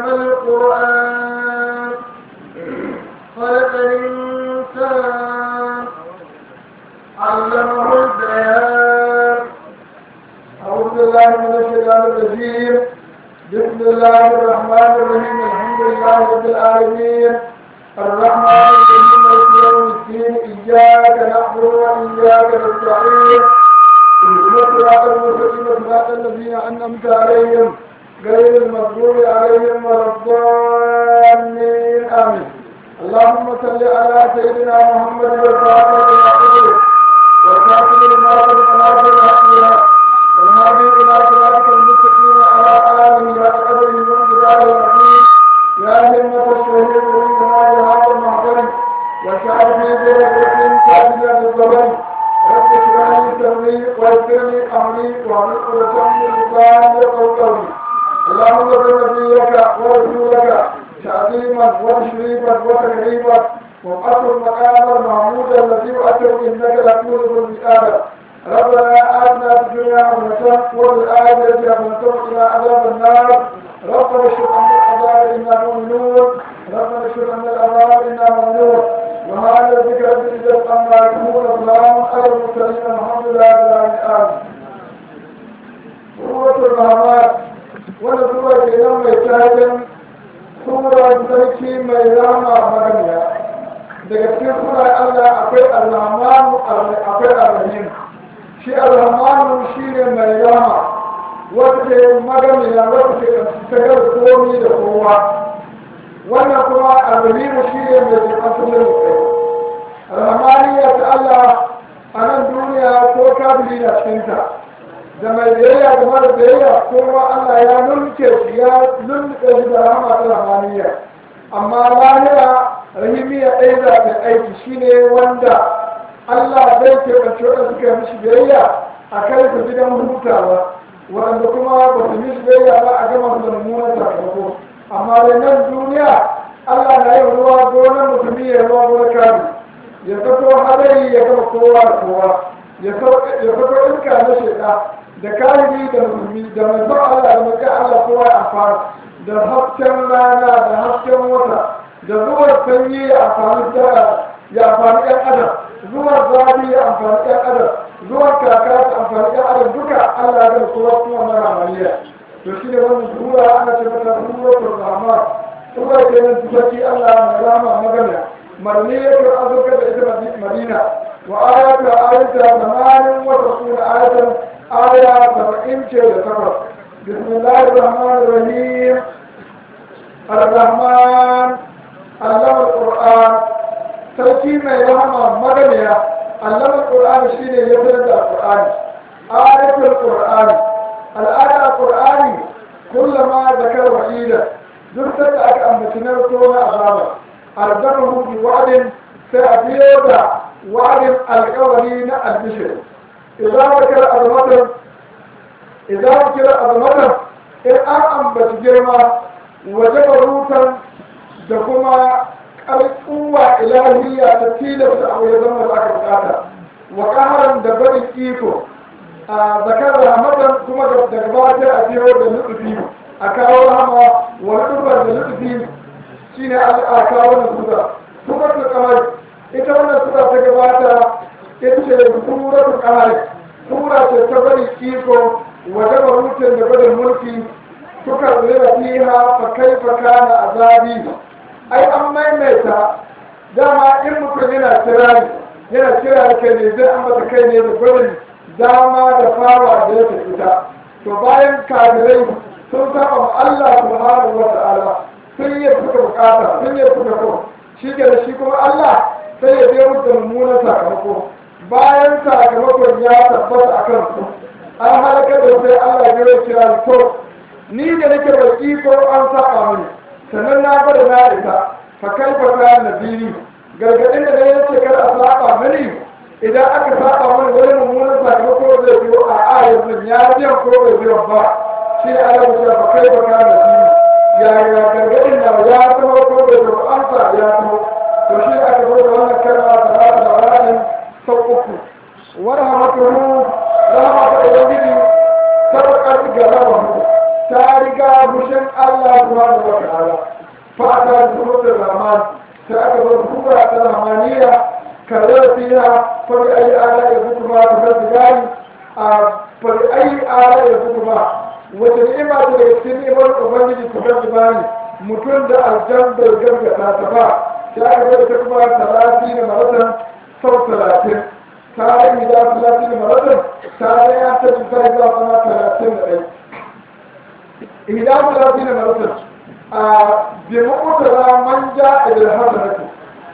علم القرآن خلق الإنسان علمه البيان أعوذ بالله من الشيطان الرجيم بسم الله الرحمن الرحيم الحمد لله رب العالمين الرحمن الرحيم مالك يوم الدين إياك نعبد وإياك نستعين اهدنا الصراط المستقيم صراط الذين أنعمت عليهم غير المغضوب عليهم ولا الضالين آمين اللهم صل على سيدنا محمد والفاتح لما أغلق والكاتب لما سبق ناصر الحق بالحق والهادي إلى صراطك المستقيم على آله وقدره وانقضاء العظيم يا همة الشهيد وإنما بهذا المحضر وشعر في ذرة كافية الزمن رب اشرح لي صدري ويسر لي أمري واحلل عقدة من لساني يفقهوا قولي اللهم صل نبيك ورسولك تعظيما وتشريفا وتكريما وابعث المقام المحمود الذي واتوا انك لتولد المئات ربنا آتنا في الدنيا حسنة وفي الآخرة حسنة وقنا عذاب النار ربنا اشهد أن العذاب إنا مؤمنون ربنا اشهد أن العذاب إنا مؤمنون وهذا ذكر العزة أما يكون السلام على المرسلين الحمد لله رب العالمين سورة الرحمن wani sura ke nan mai taken sura sarki mai rama magana daga cikin sura Allah akwai alhamanu akwai alrahim shi alhamanu shi ne mai rama wata ke magana wata ke tagar komi da kowa wannan kuma alrahim shi ne mai jikin da kai alhamaniya ta Allah a nan duniya ko kabili na cikinta da mai biyayya da mara biyayya kowa Allah ya nunke shi ya nunke shi da rahama ta rahmaniya amma lahira rahimiya ɗaya za ta aiki shine wanda Allah zai keɓance waɗanda suka yi mishi biyayya a kai su gidan hutawa waɗanda kuma ba su mishi biyayya ba a gama su da mummunan sakamako amma da nan duniya Allah na yin ruwa gonar musulmi ya ruwa gonar kari ya kaso hadari ya gama kowa da kowa ya kaso iska na shekara da kalimi da musulmi da mai son Allah da mai Allah kowa ya amfana da hasken rana da hasken wata da zuwar sanyi ya amfani da ya amfani ɗan adam zuwar zafi ya amfani ɗan adam zuwar kaka ta amfani ɗan adam duka Allah ya kowa kuma mara amaliya to shi ne wannan sura ana ce mata suratul rahman sura ke nan tufaki Allah mai rama magana marniyatu azurka da ita madina wa ayatu ayatu zamanin wa rasul ayatan آية سبعين شيء سبع بسم الله الرحمن الرحيم الرحمن علم القرآن sarki mai rahama maganiya allama qur'ani shine ya fitar da qur'ani ayatul qur'ani al'ada qur'ani kullama zakar wa'ida duk da aka ambaci na na azaba arzahu bi wa'din sai a biyo da wa'din alƙawari na albishir إذا ذكر عظمته إذا ذكر عظمته إن أن أنبت جرما وجب روتا دكما القوة إلهية تتيلة أو يزم ذاك بقاتا وقهرا دبر إيكو ذكر رحمة كما دقبات أتيه بالنقفين أكاو رحمة ونقفا بالنقفين شين أكاو نقفا سورة القمر إذا وانا سورة تقباتا ita ce suratul qamar sura ce ta bari iko waje barutin da bada mulki suka zira fiha fa kaifa kana azabi ai an maimaita dama in mutum yana kirari yana kira ke ne zai ambata kai ne da gudun dama da fawa da ya fita to bayan kafirai sun saba ma Allah subhanahu wa ta'ala sun yi suka bukata sun yi suka ko shi da shi kuma Allah sai ya je musu da mummunan sakamako bayan sakamakon ya tabbata a kansu an halaka da sai Allah ya rai kira to ni da nake da iko an saba mini sannan na bada na isa fa kai fa ka nabiri gargadin da ya ce kar a saba mini idan aka saba mini wani mummunan sakamako zai biyo a ayar nan ya biyan ko bai biyan ba shi ne Allah ya ce fa kai fa ka nabiri ya ya gargadin na ya taho ko bai biyo an sa ya taho to shi aka zo da wannan kalma ta da wa'adin sau uku warhamatuhu rahmatu ubangiji sabaqat galabahu ta riga bushin Allah subhanahu wa ta'ala fa ata suratul rahman sai aka zo sura ta rahmaniya karar fiha fa bi ayi ala yazkuma tafsirani a fa bi ayi ala yazkuma wata ni'ima ce daga cikin ni'imar ubangiji tafsirani mutum da aljan bai gargada ta ba sai aka zo ta kuma talatin da maratan sau talatin ta yi da talatin da maratan ta yi ya ta cuta ya zama talatin da ɗaya إذا ثلاثين مرة بمقتضى من جاء إلى الحسنة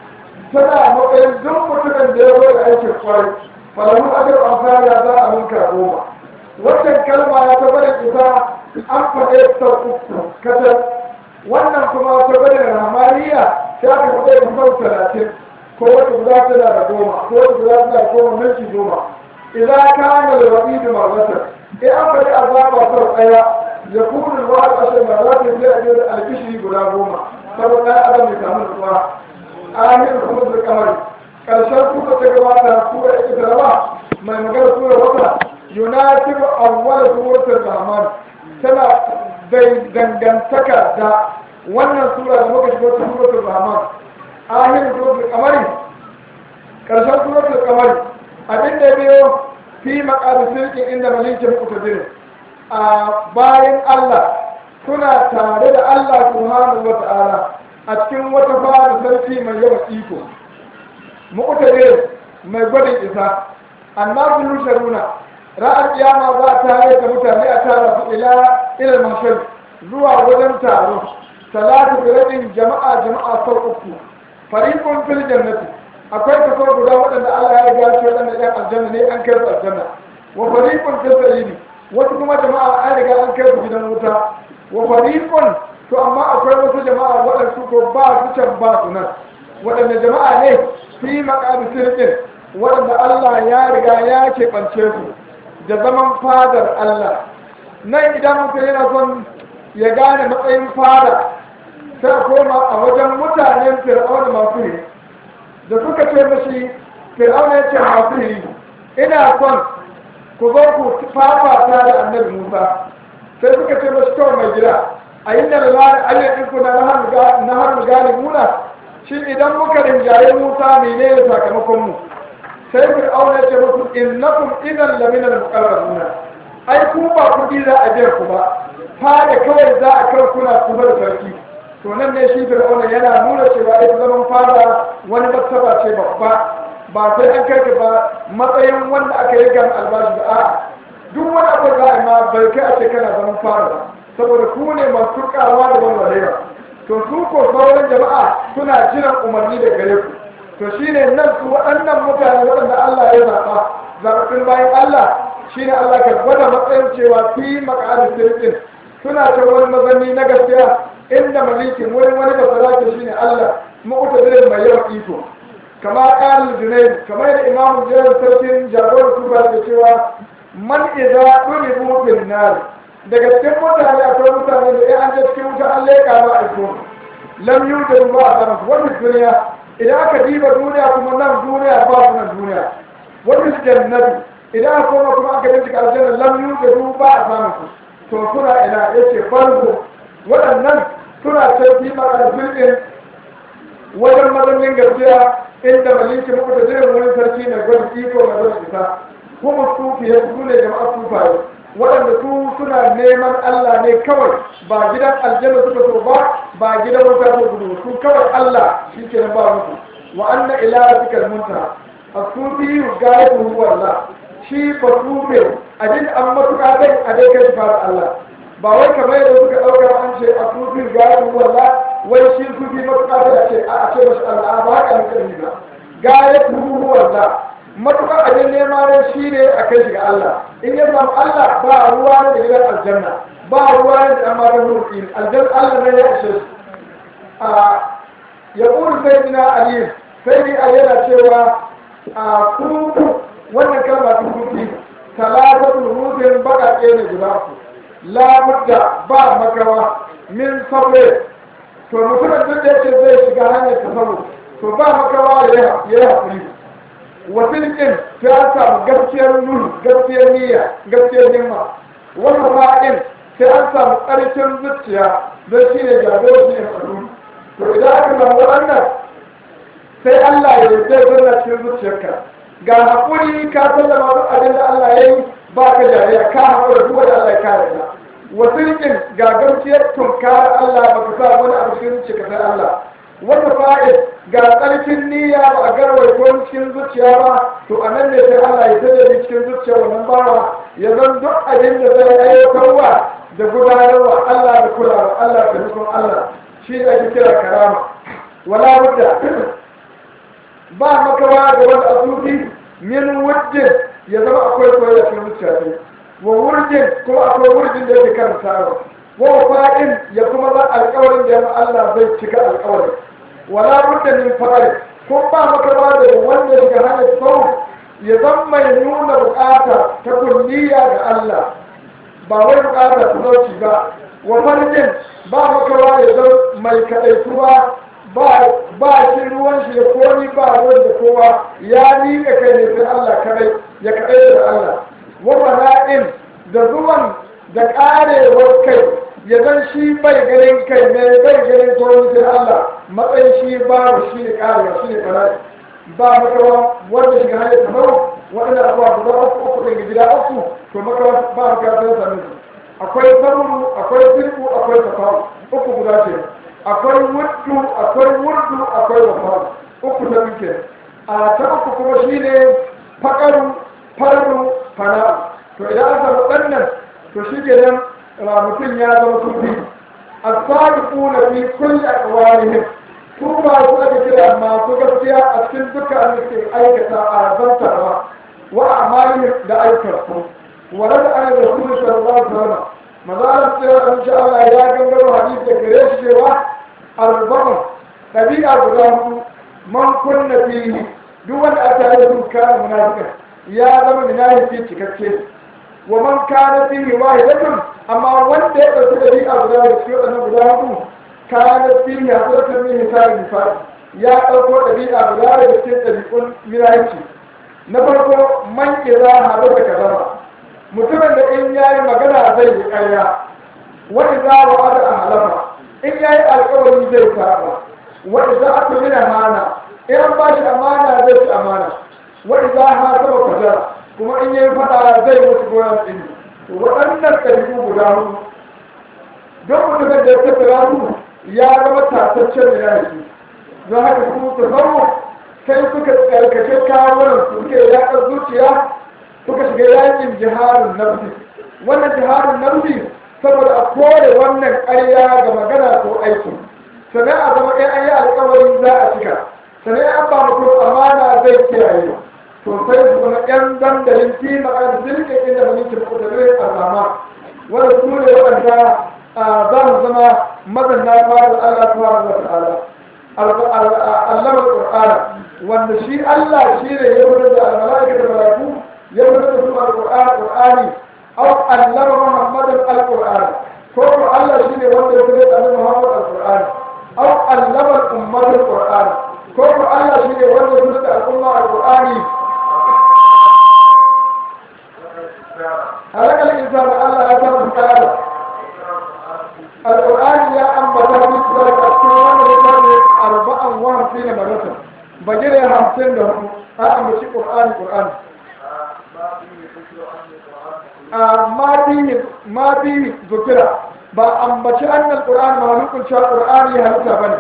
سنة مقيم دم متكن ديرو العيش الصالح فله أجر أمثال هذا أمن كربوما wannan kalma ya ta bada isa an faɗe ta uku kasar wannan kuma ta bada ramariya ta ka faɗe ta sau talatin ko wata guda tana da goma ko wata guda tana da goma minti goma idan ka hana da rabi da marmatar in an faɗi azaba sau ɗaya يكون الواحد عشر مرات يجب الكشري بلا غوما سبب لا أدم يكامل الصلاة آخر خروج القمر كالشر سورة تقوات سورة إكتروا ما مقال سورة وطا يناسب أول سورة الرحمن سنة زي دنگنتكا دا wannan sura da muka shigo ta suratul rahman akhir suratul qamari karshen suratul qamari abin da biyo fi maqam sirqin inda malikin muqtadir a bayan Allah suna tare da Allah subhanahu wa ta'ala a cikin wata fara sarki mai yawan iko mu'tadil mai gwadin isa annabi yusharuna ra'ar kiyama za ta yi da mutane a tara su ila ila mashal zuwa wajen taro salatu biradin jama'a jama'a sau uku fariqun fil jannati akwai kaso guda waɗanda Allah ya riga shi waɗanda ɗan aljanna ne an kai su aljanna wa fariqun fil sa'idi wasu kuma jama'a an riga an kai su gidan wuta wa fariqun to amma akwai wasu jama'a waɗansu ko ba su can ba su nan waɗanda jama'a ne fi maqami sirqin waɗanda Allah ya riga ya keɓance su da zaman fadar Allah nan idan mutum yana son ya gane matsayin fada sai a koma a wajen mutanen fir'auna masu yi da suka ce mashi fir'auna ya ce masu yi ina son ku zo ku fafata da annabi musa sai suka ce mashi kawai mai gida a yi da lalari ayyar ku na har gane muna shi idan muka rinjaye musa mene ne sakamakon mu sai fir'auna ya ce musu innakum idan laminar muqarrabuna ai ku ba kuɗi za a biyan ku ba fada kawai za a kan kuna kuma da sarki to nan ne shi fir'auna yana nuna cewa ita zaman fada wani martaba ce babba ba sai an kai ba matsayin wanda aka yi gan albashi da a'a duk wani abu za a ma bai kai a ce kana zaman fada ba saboda ku ne masu turkawa da walwalewa to su ko sauran jama'a suna jiran umarni da gare ku to shine nan su waɗannan mutane waɗanda Allah ya zaɓa zaɓaɓɓun bayan Allah shine Allah ka gwada matsayin cewa fi maƙa'adin sirrin suna ta wani mazanni na gaskiya inda malikin wurin wani basarake shine Allah mu'tadirin mai yawan iko kama ƙarin junaid kamar da imamu jiyar sarkin jagorar tuba da cewa man idza duribu fil nar daga cikin mutane akwai mutane da ya an je cikin wuta an leƙa ba a so lam yujadu ba a sanar wani duniya idan aka diba duniya kuma nan duniya ba su nan duniya wani jannati idan aka koma kuma aka bincika aljanna lam yujadu ba a sanar su to suna ina yace farko waɗannan suna tafi makarfin ɗin wajen mazannin gaskiya inda maliki muku da jirin wani sarki mai gwada iko mai gwada isa kuma sufi ya su ne jama'a sufaye waɗanda su suna neman Allah ne kawai ba gidan aljanna suka so ba ba gidan wuta ko gudu su kawai Allah shi ke ba musu wa anna ila rabbikal muntaha asufi gaibu huwa Allah shi ba sufe abin an matuƙa kai a dai kai fara Allah ba wai kamar yadda suka ɗauka an ce a sufi gaibu huwa Allah wai shi sufi matuƙa kai a ce a ce mashi Allah ba haka ne kan ba gaibu huwa Allah matuƙar abin nema ne shi ne a kai shi ga Allah in ya samu Allah ba ruwa ne da gidan aljanna ba ruwa ne da amma da mulki aljanna Allah ne ya ishe shi a ya ƙuri sai dina aliyu sai ni a yana cewa a kuku wannan kalma ta kuki talatatul rufin baƙaƙe ne guda ku labudda ba makawa min sabre to mutumin duk da yake zai shiga hanyar tasawu to ba makawa ya yi haƙuri wasil ɗin ta samu gaskiyar nuni gaskiyar niyya gaskiyar himma wani ma'in sai an samu ƙarfin zuciya don shi ne jagoro shi ne faru to idan aka samu wannan sai Allah ya zai zanna cikin zuciyarka ga haƙuri ka sallama duk abin da Allah ya yi ba ka jariya ka haƙura duk wanda Allah ya kare ka wasirkin ga gamciyar tunkar Allah ba ka sa wani abu cikin zuciya sai Allah wata fa'id ga tsarkin niyya ba a garwai ko cikin zuciya ba to a nan ne sai Allah ya tada cikin zuciya wannan bawa ya zan duk abin da zai aiwatarwa da gudanarwa Allah da kulawa Allah da nufin Allah shi ne ake kira karama wala budda ba makawa da wani asufi min wujjin ya zama akwai soyayya cikin zuciya ne wa wurjin kuma akwai wurjin da yake karantawa wa fa'in ya kuma za alƙawarin da ya Allah zai cika alƙawarin wala budda min fa'il ko ba makawa da wanda ya shiga hanyar sau ya zama mai nuna bukata ta kulliya ga Allah ba wai bukata ta zauci ba wa farjin ba makawa ya zama mai kaɗaituwa ba shi ruwan shi ya koni ba ruwan da kowa ya miƙa kai ne sai Allah kadai ya kadai da Allah wa bana'in da zuwan da ƙarewar kai ya zan shi bai ganin kai ne bai ganin komi sai Allah matsayin shi babu shi ne ƙarewa shi ne bana'i ba makawa wanda shiga hanyar kamar waɗanda abuwa guda uku uku ɗin gida uku to makawa ba makawa sai sami su akwai saruru akwai sirku akwai tafawu uku guda ce akwai wuddu akwai wurdu akwai wafawu uku ta muke a ta uku kuma shine fakaru farru fana'u to idan aka samu ɗannan to shi ke nan mutum ya zama sufi as-sadiquna fi kulli aqwalihim su ba su ake kira masu gaskiya a cikin dukkan da ke aikata a zantarwa wa amalihim da aikarsu wa rada an da kuma sallallahu alaihi wasallam mazalar tsira in sha Allah ya gangaro hadisi da gare shi cewa arba'un ɗabi'a guda hudu man kunna fihi duk wanda aka yi sun kana munafika ya zama munafiki cikakke wa man kana fihi wahidatun amma wanda ya ɗauki ɗabi'a guda da cikin waɗannan guda hudu kana fihi hasratun min hisabi nifaq ya ɗauko ɗabi'a guda da cikin ɗabi'un miraci na farko man ƙira haɗu da kazama mutumin da in yayi magana zai yi ƙarya wani za wa ada a halafa in yayi alƙawari zai saba wani za a tumi da mana in an bashi amana zai ci amana wani za a saba kwajara kuma in yayi faɗa zai mutu goyon ɗin waɗannan ɗabi'u guda hudu don mutumin da ya tattara su ya zama tataccen da yaki don haka su su zama sai suka tsarkake kawunan su suke yaƙar zuciya suka shiga yakin jiharin nafsi wannan jiharin nafsi saboda a kore wannan ƙarya ga magana ko aiki sannan a zama ɗaya an yi alƙawarin za a cika sannan an ba mutum amana zai kiyaye to sai su zama ƴan dandalin kima a zirke inda malikin kudurin azama wanda su ne waɗanda za mu zama mazanna fara da Allah subhanahu wa ta'ala allama qur'ana wanda shi Allah shi ne ya wurin da almalaika da malaiku ya wurin da su alqur'ani qur'ani aw allama muhammadan alqur'ana ko ko Allah shi ne wanda ya wurin da annabi muhammad alqur'ani aw allama ummata alqur'ani ko ko Allah shi ne wanda ya wurin da al'umma alqur'ani halaka al-insanu Allah ya tabbata ta'ala القرآن يا أم بطر مثل الأسطوان لكان أربعا وخمسين مرة بجري خمسين لهم أم بشي قرآن قرآن ما فيه ما فيه ذكر ba ambaci annal qur'an malukun sha qur'ani ya halitta bane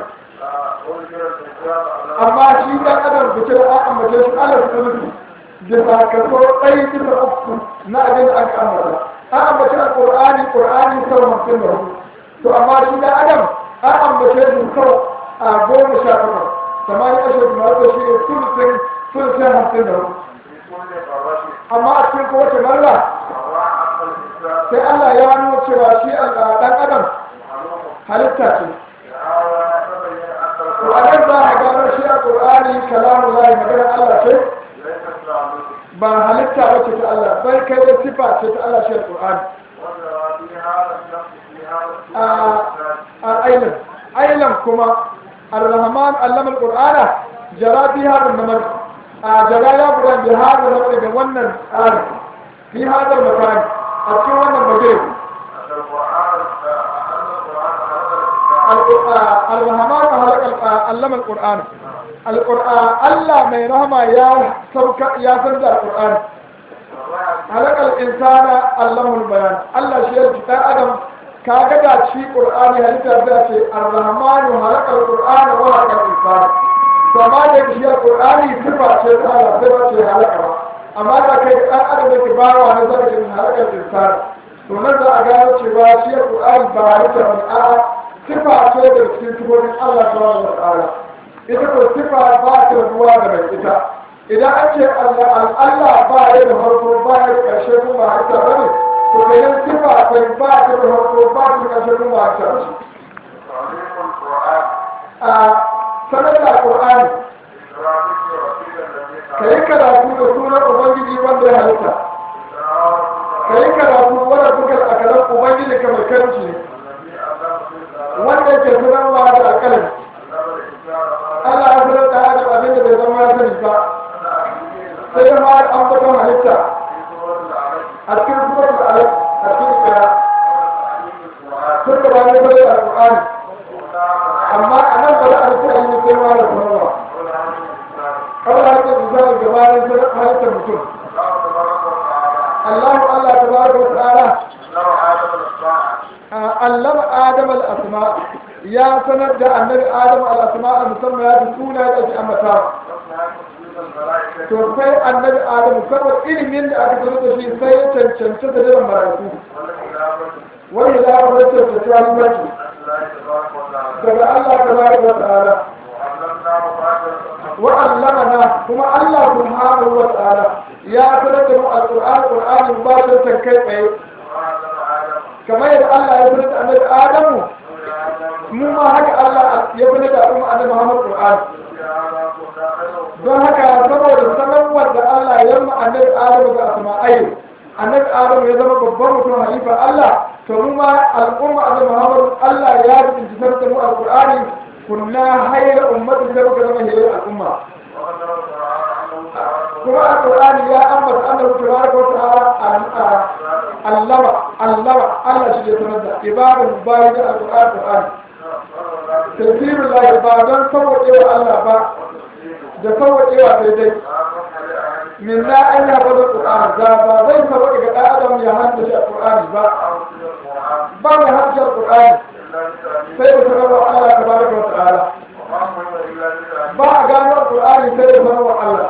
amma shi dan adam da kira an ambace shi Allah ta nufi da sakamakon ɗaya bisa uku na abin da aka ambata an ambaci alqur'ani qur'ani sau hamsin da hudu to amma shi da adam an ambace su sau a goma sha takwas samani ashe kuma wata shi ne sulusin sulusin hamsin da hudu amma a cikin kowace marra sai Allah ya nuna cewa shi ɗan adam halitta ce to a nan za a gano shi a ƙur'ani kalamun lahi magana Allah ce ba halitta ba ce ta Allah bai kai da sifa ce ta Allah shi a ƙur'ani a ailan ailan kuma ar-rahman allama al-qur'ana jara fi hadha an-namar a jara ya gudan bi hadha an-namar da wannan tsari fi hadha al-makan a cikin wannan baje al-rahman halaka allama al-qur'an al-qur'an Allah mai rahama ya sauka ya san da al-qur'an halaka al-insana allama al-bayan Allah shi ya dan adam kaga da shi qur'ani halitta da ce ar-rahman halaka al-qur'an wa halaka al-insana to amma da shi al-qur'ani sifa ce ta Allah sai ba ce halaka ba amma da kai dan adam yake bawa na zaka ce halaka al-insana to nan za a gano cewa shi al-qur'ani ba halitta ba a'a sifa ce da cikin sifofin Allah subhanahu wa ta'ala ita ko sifa ba ta ruwa da mai ita idan an ce Allah Allah ba ya da farko ba ya da ƙarshe kuma ba halitta ba ne to kenan sifa sai ba ta da farko ba ta da ƙarshe kuma ba halitta ba a sanar da Qur'ani ka yi karatu da sunan Ubangiji wanda ya halitta ka yi karatu wanda kuka akalan Ubangiji kamar kanci ne wanda ke sanarwa da alƙalami Allah ya sanar da Adam abin da bai zama ya sani ba sai ma an baton halitta a cikin suwar da alif a cikin kira tun da bayan sanar da alƙur'ani amma a nan bari a rufe yi sai ma da sanarwa kawai halittar misali gabanin sanar halittar mutum Allah Allah ta ba da ta'ala allama adam al-asma ya sanar da annabi adam al-asma musamman ya fi suna da ake ambata to sai annabi adam saboda ilimin da aka sanar da shi sai ya cancanci da jiran marayu wani da aka rasa da tarihi daga Allah tabaraka wa ta'ala wa allamana kuma Allah subhanahu wa ta'ala ya sanar da mu al-Qur'an Qur'ani ba ta kai tsaye kamar yadda Allah ya sanar da annabi Adamu mu ma haka Allah ya sanar da al'umma annabi Muhammad Qur'an don haka saboda sanarwar da Allah ya ma annabi Adamu ga asma'ai annabi Adamu ya zama babban mutum halifa Allah to mu ma al'umma annabi Muhammad Allah ya rubuta sanar da mu al-Qur'ani kunna hayra ummatin da muka zama hayra al'umma kuma al-Qur'ani ya ambata annabi tabaraka wa ta'ala allama allama Allah shi ya sanar da ibadun bayan da alƙur'an Qur'an tafsirul lahi ba don sauwaƙewa Allah ba da sauwaƙewa sai dai min na an ya bada Qur'an da ba zai sauwaƙe ga ɗan adam ya haddace Qur'ani ba ba mai haddace Qur'ani sai da sanarwa Allah tabaraka wa ta'ala ba a gano Qur'ani sai da sanarwa Allah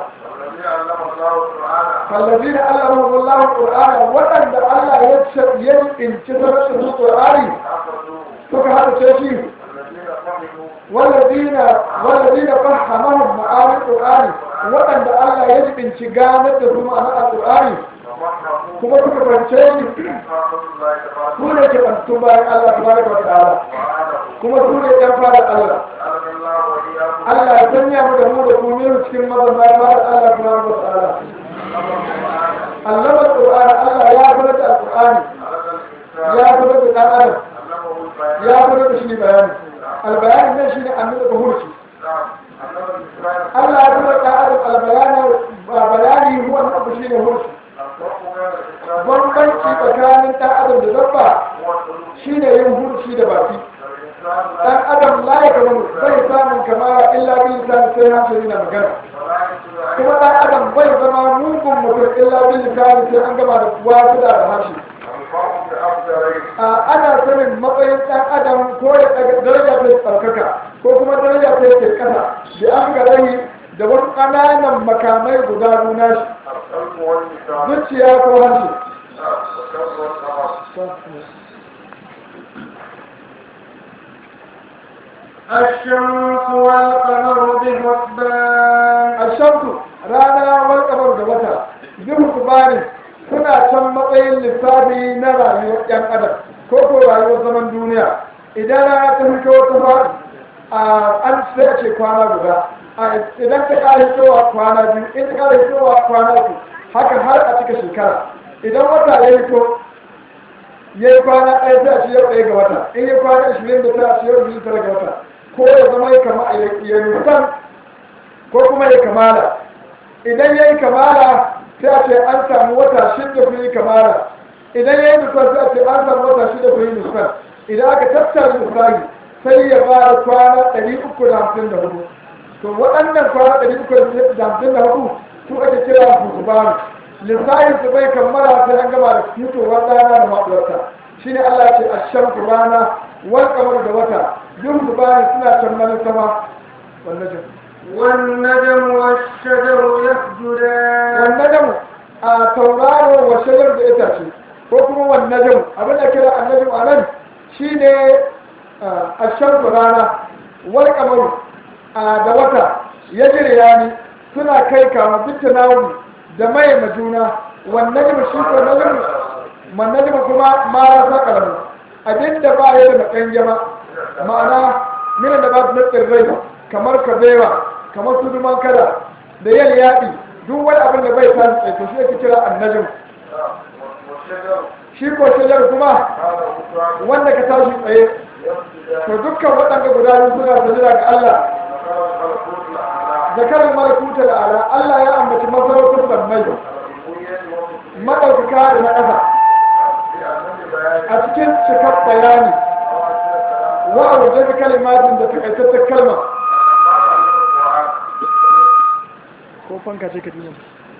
فالذين علمهم الله القرآن وأن الله يكشف يمكن كثرة القرآن فك هذا الشيء والذين والذين فهمهم معاني القرآن وأن الله يجب انشغامة ثم أنا القرآن kuma suka fahimce ni su ne ke bantu bayan Allah tabaraka wa ta'ala kuma su ne ɗan fara Allah Allah ya sanya mu da mu da ku ne cikin mazan bayan fara Allah tabaraka wa ta'ala allama alqur'ani Allah ya fara da alqur'ani ya fara da dan adam ya fara da shi bayani albayani ne shine annabi da hurci Allah ya fara da adam albayani bayani huwa annabi shine hurci bambanci tsakanin ɗan adam da dabba shine yin hurci da baki ɗan adam la ya kama bai samun kamara illa bin lisan sai hankali na magana kuma ɗan adam bai zama mugun mutum illa bin lisan sai an gama da wasu da harshe ana sanin matsayin ɗan adam ko ya daraja ta tsarkaka ko kuma daraja ta ke ƙasa da an ga rai da wasu ƙananan makamai guda nuna shi zuciya ko harshe الشمس والقمر بحسبان الشمس رانا والقمر da wata bihusbani suna can matsayin lissafi na rayuwar yan adam ko ko rayuwar zaman duniya idan rana ta fito ta faɗi an sai a ce kwana guda idan ta ƙara fitowa kwana biyu in ta ƙara fitowa kwana uku haka har a cika shekara idan wata ya fito ya yi kwana ɗaya sai a ce yau ɗaya ga wata in ya kwana ashirin da tara a ce yau biyu tara ga wata ko ya zama ya kama ya nusan ko kuma ya kamala idan ya yi kamala sai a ce an samu wata shida kun yi kamala idan ya yi nusan sai a ce an samu wata shida kun yi nusan idan aka tattara nusahi sai ya ba da kwana ɗari uku da hamsin da hudu to waɗannan kwana ɗari uku da hamsin da hudu su ake kira husbanu lissafin su bai kammala sai an gama da fitowar rana da maɗuwarta shi ne Allah ce a shan rana wal kamar da wata duk husbanu suna kammalin sama wannan jin والنجم والشجر يسجدان والنجم a tauraro wa shajar da itace ko kuma wannan abin da kira annajim a nan shine a shan rana wal kamar da wata ya jirya ni suna kai kama bitta nawu da mai majuna wannan jima shi ko najim man najim kuma ma ya sa kalamu abinda ba ya da makan jama ma'ana minan da ba su na tsirrai kamar kabewa kamar su duman kada da yal yaɗi duk wani abin da bai tashi tsaye to shi ake kira annajim shi ko shajar kuma wanda ka tashi tsaye to dukkan waɗanda guda biyu suna sajira ga Allah zakarar malakuta da ala Allah ya ambaci masarautar sammai maɗaukaka da na ƙasa a cikin cikar bayani wa a wajen kalimatin da takaitattar kalma ko fanka ce ka dina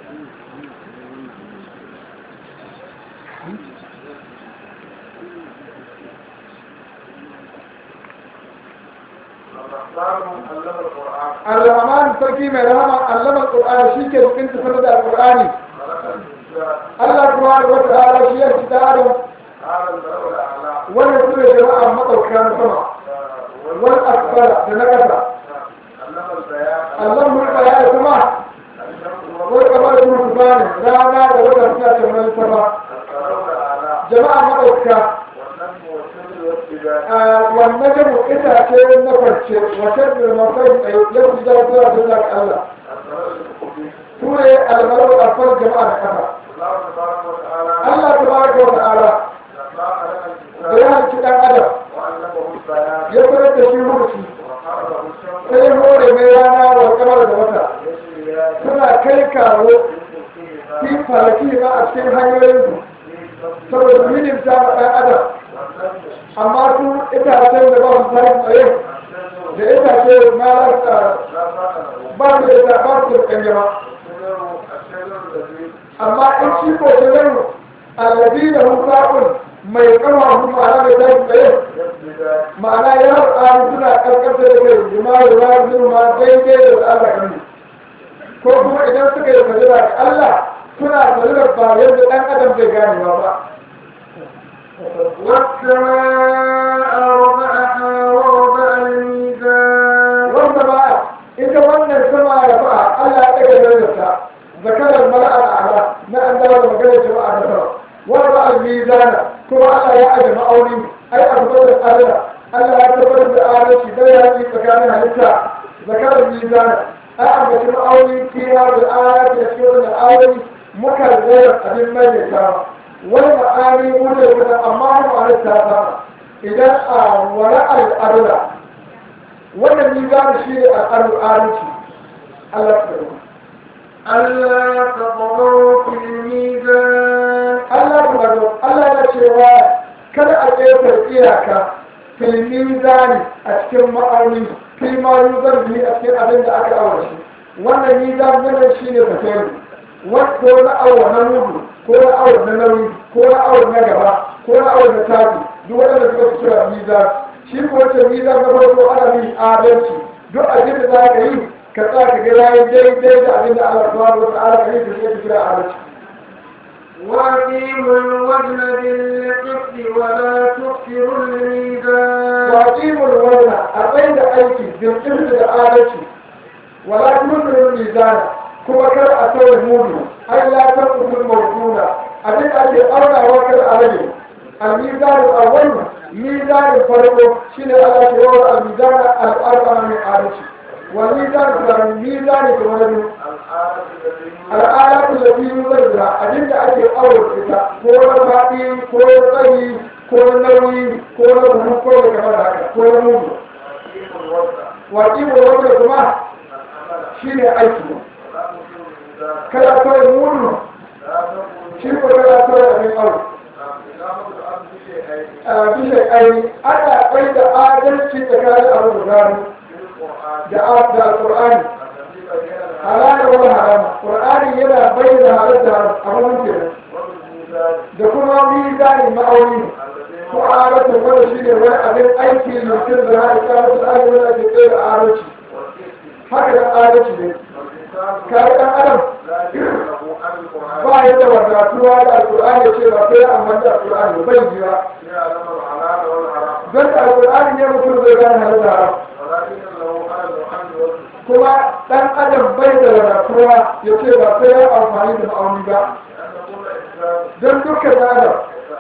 الرحمن sarki mai rahama allama alqur'ani shike cikin tafsir da alqur'ani Allah subhanahu wa ta'ala shi ya fita adam wannan sune jama'a madauka na sama wal asfala da na kasa Allah mu ya kuma wal kamar su subhanahu rana da wata suna kamar sama jama'a madauka wannan jamu itace na farce wata da mafai yau da zuwa zuwa ga Allah su ne almarar alfar jama'a da kafa Allah ta ba wa ta'ala da ya halci dan adam ya fara da shi rubuci sai hore mai rana wa kamar da wata suna kai kawo fi falaki ma a cikin hanyoyin saboda minin ta ɗan adam amma su itacen da ba su tsarin tsaye da itace ma ba su da ita ba su da kanjama amma in shi ko ta zan allabi da hukakun mai kama hu ma'ana mai tsarin tsaye ma'ana ya tsari suna karkata da kai jima da ruwa ma daidai da Allah kan ko kuma idan suka yi sajira da Allah suna sajira ba yadda ɗan adam zai ganewa ba والسماء رفعها ووضع الميزان والسماء إذا وانا السماء رفعها ألا أتك درجتها ذكر الملأ الأعلى ما أن دار مجال جماعة نفر وضع الميزان كما ألا يأجل مأولي أي أثبت الأرض ألا يتبت الآلة دايا في مكانها لتا ذكر الميزان أعمل مأولي فيها بالآيات يسيرون الآية مكرر أبن مجلسها wani ma'ani wuce wuce amma mu a littafa idan a wani al'adula wannan ni za mu shi ne al'adulci Allah ta yi ألا تطغوا في الميزان Allah ta gado Allah ya cewa kada a ƙefar iyaka filmi zani a cikin ma'auni filma yuzar biyu a cikin abin da aka aure shi wannan ni za mu shi ne fasari wato na awa na mudu ko na awa na nauyi ko na awa na gaba ko na awa na tafi duk waɗanda suka fi kira mizan shi ko wace mizan na farko ana yin adalci duk abin da za ka yi ka tsaya ka ga yayi daidai da abin da Allah subhanahu wa ta'ala ka yi da shi kira adalci وأقيموا الوزن بالقسط ولا تخسروا الميزان وأقيموا الوزن أبين أيكي بالقسط الآلتي ولا تنكروا الميزان كما كان أتوى المؤمن أي لا تنقصوا الموجودة أبين أجل أرنا وكل عليه الميزان الأول ميزان الفرق شين على شعور الميزان الأربعة من آلتي والميزان الثاني ميزان الولد الآلات التي يوجد بها أجل أجل أول إذا كون فاتي كون طيب كون نوي كون بلو كون كمان هكذا كون موجود وأقيموا الوزن كما شين أيكي kada kawai murnu shi ko kada kawai abin aure a bisa aini ana kai da adalci tsakanin abu guda da da alqur'ani halal wa haram qur'ani yana bayyana halal da haram a wannan kenan da kuma mizani ma'auni ko adalci wanda shine wani abin aiki mutum da haka ta mutu an yi wani ake da adalci haka da adalci ne kare ɗan adam ba ya da wadatuwa da alƙur'ani ya ce ba sai amma da alƙur'ani bai jira don da alƙur'ani ne mutum zai gane halin da haram kuma ɗan adam bai da wadatuwa ya ce ba sai ya amfani da ma'auni ba don dukkan adam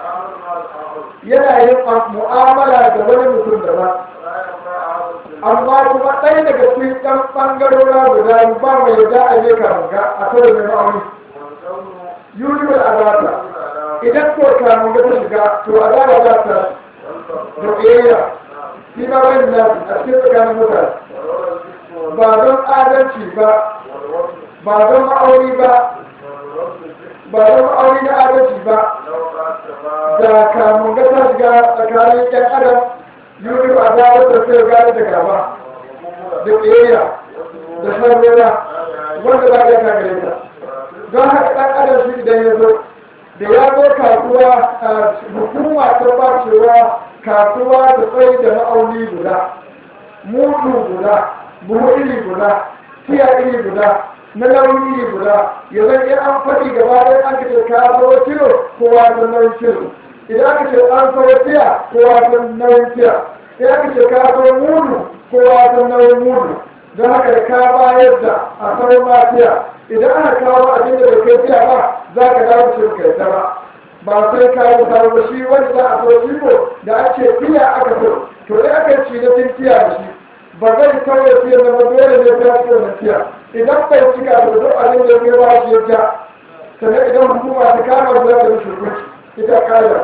yana yin mu'amala da wani mutum daban amma kuma ɗaya daga cikin ɗan ɓangarora guda ba mai yadda a je kamunga a kawai mai ma'auni yuriwar azaba idan ko kamunga ta shiga to azaba za ta da ƙiyayya shi ma wani na a cikin tsakanin mutane ba don adalci ba ba don ma'auni ba ba don ma'auni na adalci ba da kamunga ta shiga tsakanin ƴan adam yuri ba za a sai gane da gaba da ƙiyayya da sarrera wanda za a iya kagare ta don haka ɗan adam shi idan ya zo da ya zo kasuwa hukuma ta ba cewa kasuwa da tsaye da ma'auni guda mudu guda buhu iri guda tiya iri guda na nauyi iri guda ya zan iya an faɗi gaba ɗaya an kace ka zo kilo kowa da nauyin kilo idan aka ce an kawo tiya kowa san nauyin tiya idan aka ce ka kawo mudu kowa san nauyin mudu don haka da ka bayar da a kawo ma tiya idan aka kawo abin da bai kai tiya ba za ka dawo ce kai ta ba ba sai ka yi ta ba shi wanda za a so shi ko da ake tiya aka so to dai aka ci na tin tiya da shi ba zai kawai tiya na ba dole ne ta ci na tiya idan bai cika da duk abin da ya ba shi ya ja sannan idan hukuma ta kama za ta rushe hukunci ita kaya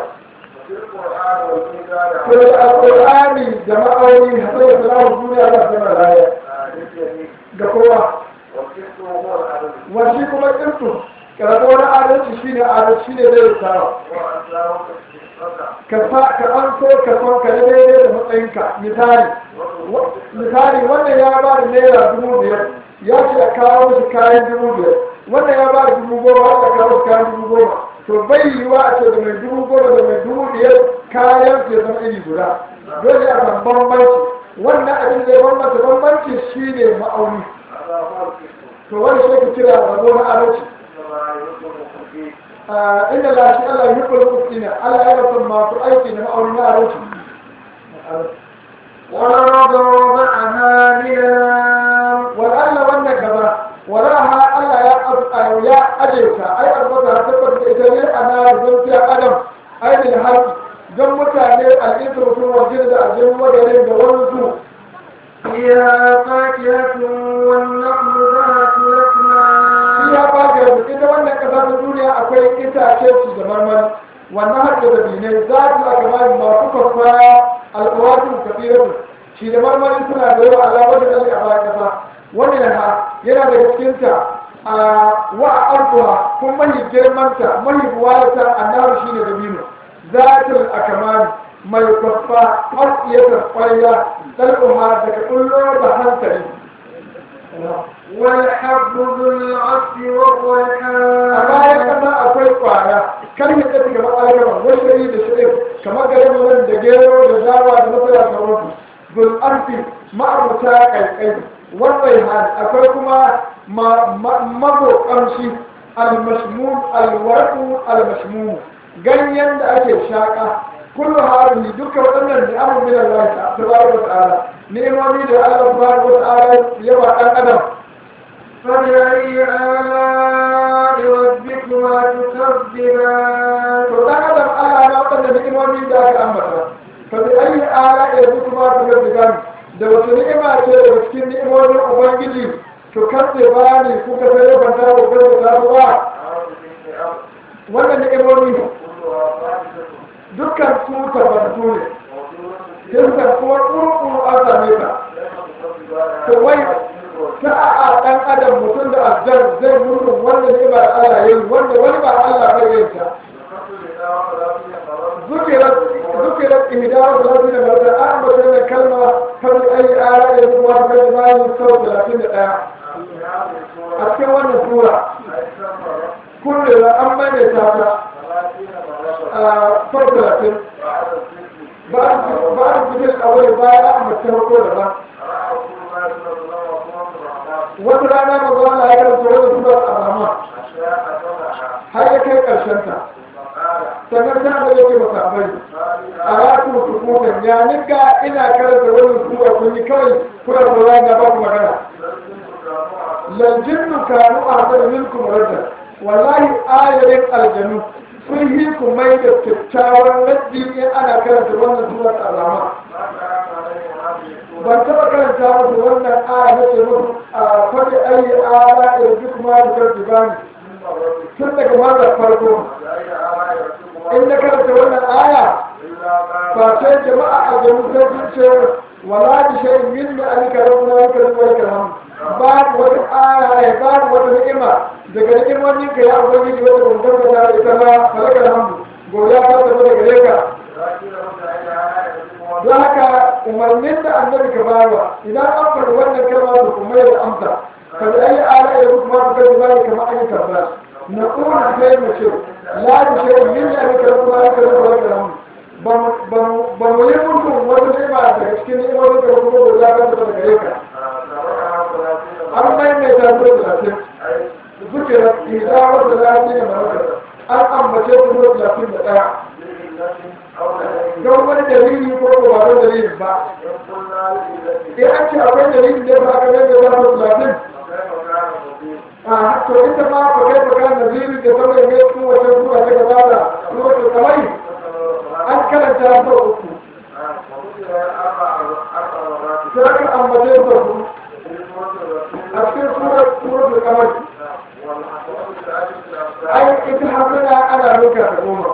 to da alƙur'ani da ma'auni hasai da salamu duniya za su zama raya ga kowa wani kuma kirtu karatu wani adalci shi ne adalci shi ne zai tsara ka an so ka son ka daidai da matsayinka misali misali wannan ya ba da naira dubu biyar ya ce a kawo shi kayan dubu biyar wannan ya ba da dubu goma aka kawo shi kayan dubu goma to bai yiwa a ce da mai dubu goma da mai dubu biyar kayan ke zama iri guda dole a san bambanci wannan abin da ya bambanta bambanci shi ne ma'auni to wani shi ke kira rabo na adalci inda la shi Allah yi kula kusina Allah ya rasu masu aiki da ma'auni na adalci والأرض وضعها لله wal'alla wannan gaba waraha Allah ya abu ya ajeita ai albata ta tabbata ita ne ana don fiya adam ai bil haqi don mutane al'insu mutum wajen da ajin wadarin da wani su فيها فاكهة والنخل ذات shi الأكمام ya baka yanzu ita wannan kasa ta duniya akwai itace ci da marmari wannan haɗe da binai za su aka bayan masu kwafaya alƙawarin kafiratu shi da marmari suna da yawa alamar da ɗan a bayan kasa wani ha yana daga cikinta a wa a arzuwa kun mahi girmanta mahi buwayata annabi shine da bino zatul akamani mai kwafa arziyatar ƙwarya ɗal'umma daga ƙullo da hankali والحب ذو العصف a bayan والريحان kasa akwai kwaya kan yi tafi kamar alkama washari da shirin kamar garin nan da gero da dawa da masara da wasu zul arfi ma'abuta kaikai wannan hali akwai kuma mazo kamshi almashmum alwarku almashmum ganyen da ake shaka kullu hadhihi duka waɗannan ni'amu min Allah tabaraka wa ta'ala ni'imomi da Allah tabaraka wa ta'ala ya ba dan adam فبأي آلاء ربكما تكذبان to dan adam Allah na waɗanda ni'imomi da aka ambata fa bi ayi ala ya zuku ma ta ga gani da wata ni'ima ce daga cikin ni'imomin ubangiji to kace ba ni kuka sai ban ta ko ba ta ba wannan ni'imomi dukkan su tabbatu ne kinsa kuma kurkuru an same ta to wai ta a dan adam mutum da aljan zai murnu wanda ni'ima da Allah yayi wanda wani ba Allah bai yin ta zuke ذكرت ذكرت إهداء ثلاثين مرة أعمل من الكلمة فبأي آلاء ربكما تكذبان مستوى ثلاثين آية أتكلم عن السورة كل أما نتابع فرق ثلاثين بعد بعد ذكر الأول بعد أعمل تهوكو لما وترانا مظلنا هيك السورة سورة الرحمن هيا كيف أرشنتها sannan ta da yake masabai a ratu su kukan ya nika ina karanta wani sura kun yi kawai kuna tsoron da ba ku magana lanjinnu kanu a hadar minkum radda wallahi ayarin aljanu sun yi ku mai da kyakkyawan raddi in ana karanta wannan surar alama ban taɓa karanta musu wannan aya na ce musu a faɗi ayi ala irji kuma da karfi bani tun daga mazar farko in na karanta wannan aya ba sai jama'a a jami'u sai sun ce wala bi shay'in min ma alika rabbuna wa karim wa karam babu wata aya ba wata ni'ima daga ni'imomin ka ya ubangiji wata gungun da ita ba falaka alhamdu godiya ta tafi daga gare ka don haka umarnin da annabi ka bawa idan an faɗi wannan kalma da kuma da amsa fa bi ayi ala ya kuma ka kai bani kamar an yi tabbata na kuma sai mu ce la bi shay'in min ma alika rabbuna wa karim wa karam ba mu yi mutum wata ni'ima daga cikin ni'imomin da kuma godiya ta tafi daga gare ka an maimaita su da talatin zukira idawar da lafi da marasa an ambace su da talatin da ɗaya don wani dalili ko ko ba don dalili ba in an ce akwai dalili ne ba ka gani da zafi talatin a to ita ma ba kai baka naziri da sauran ne su wace zuwa ta gaba da lokacin kamari an karanta sau uku sai aka ambace su su a cikin surar surar da kamar ai ita hasana ana nuka ta goma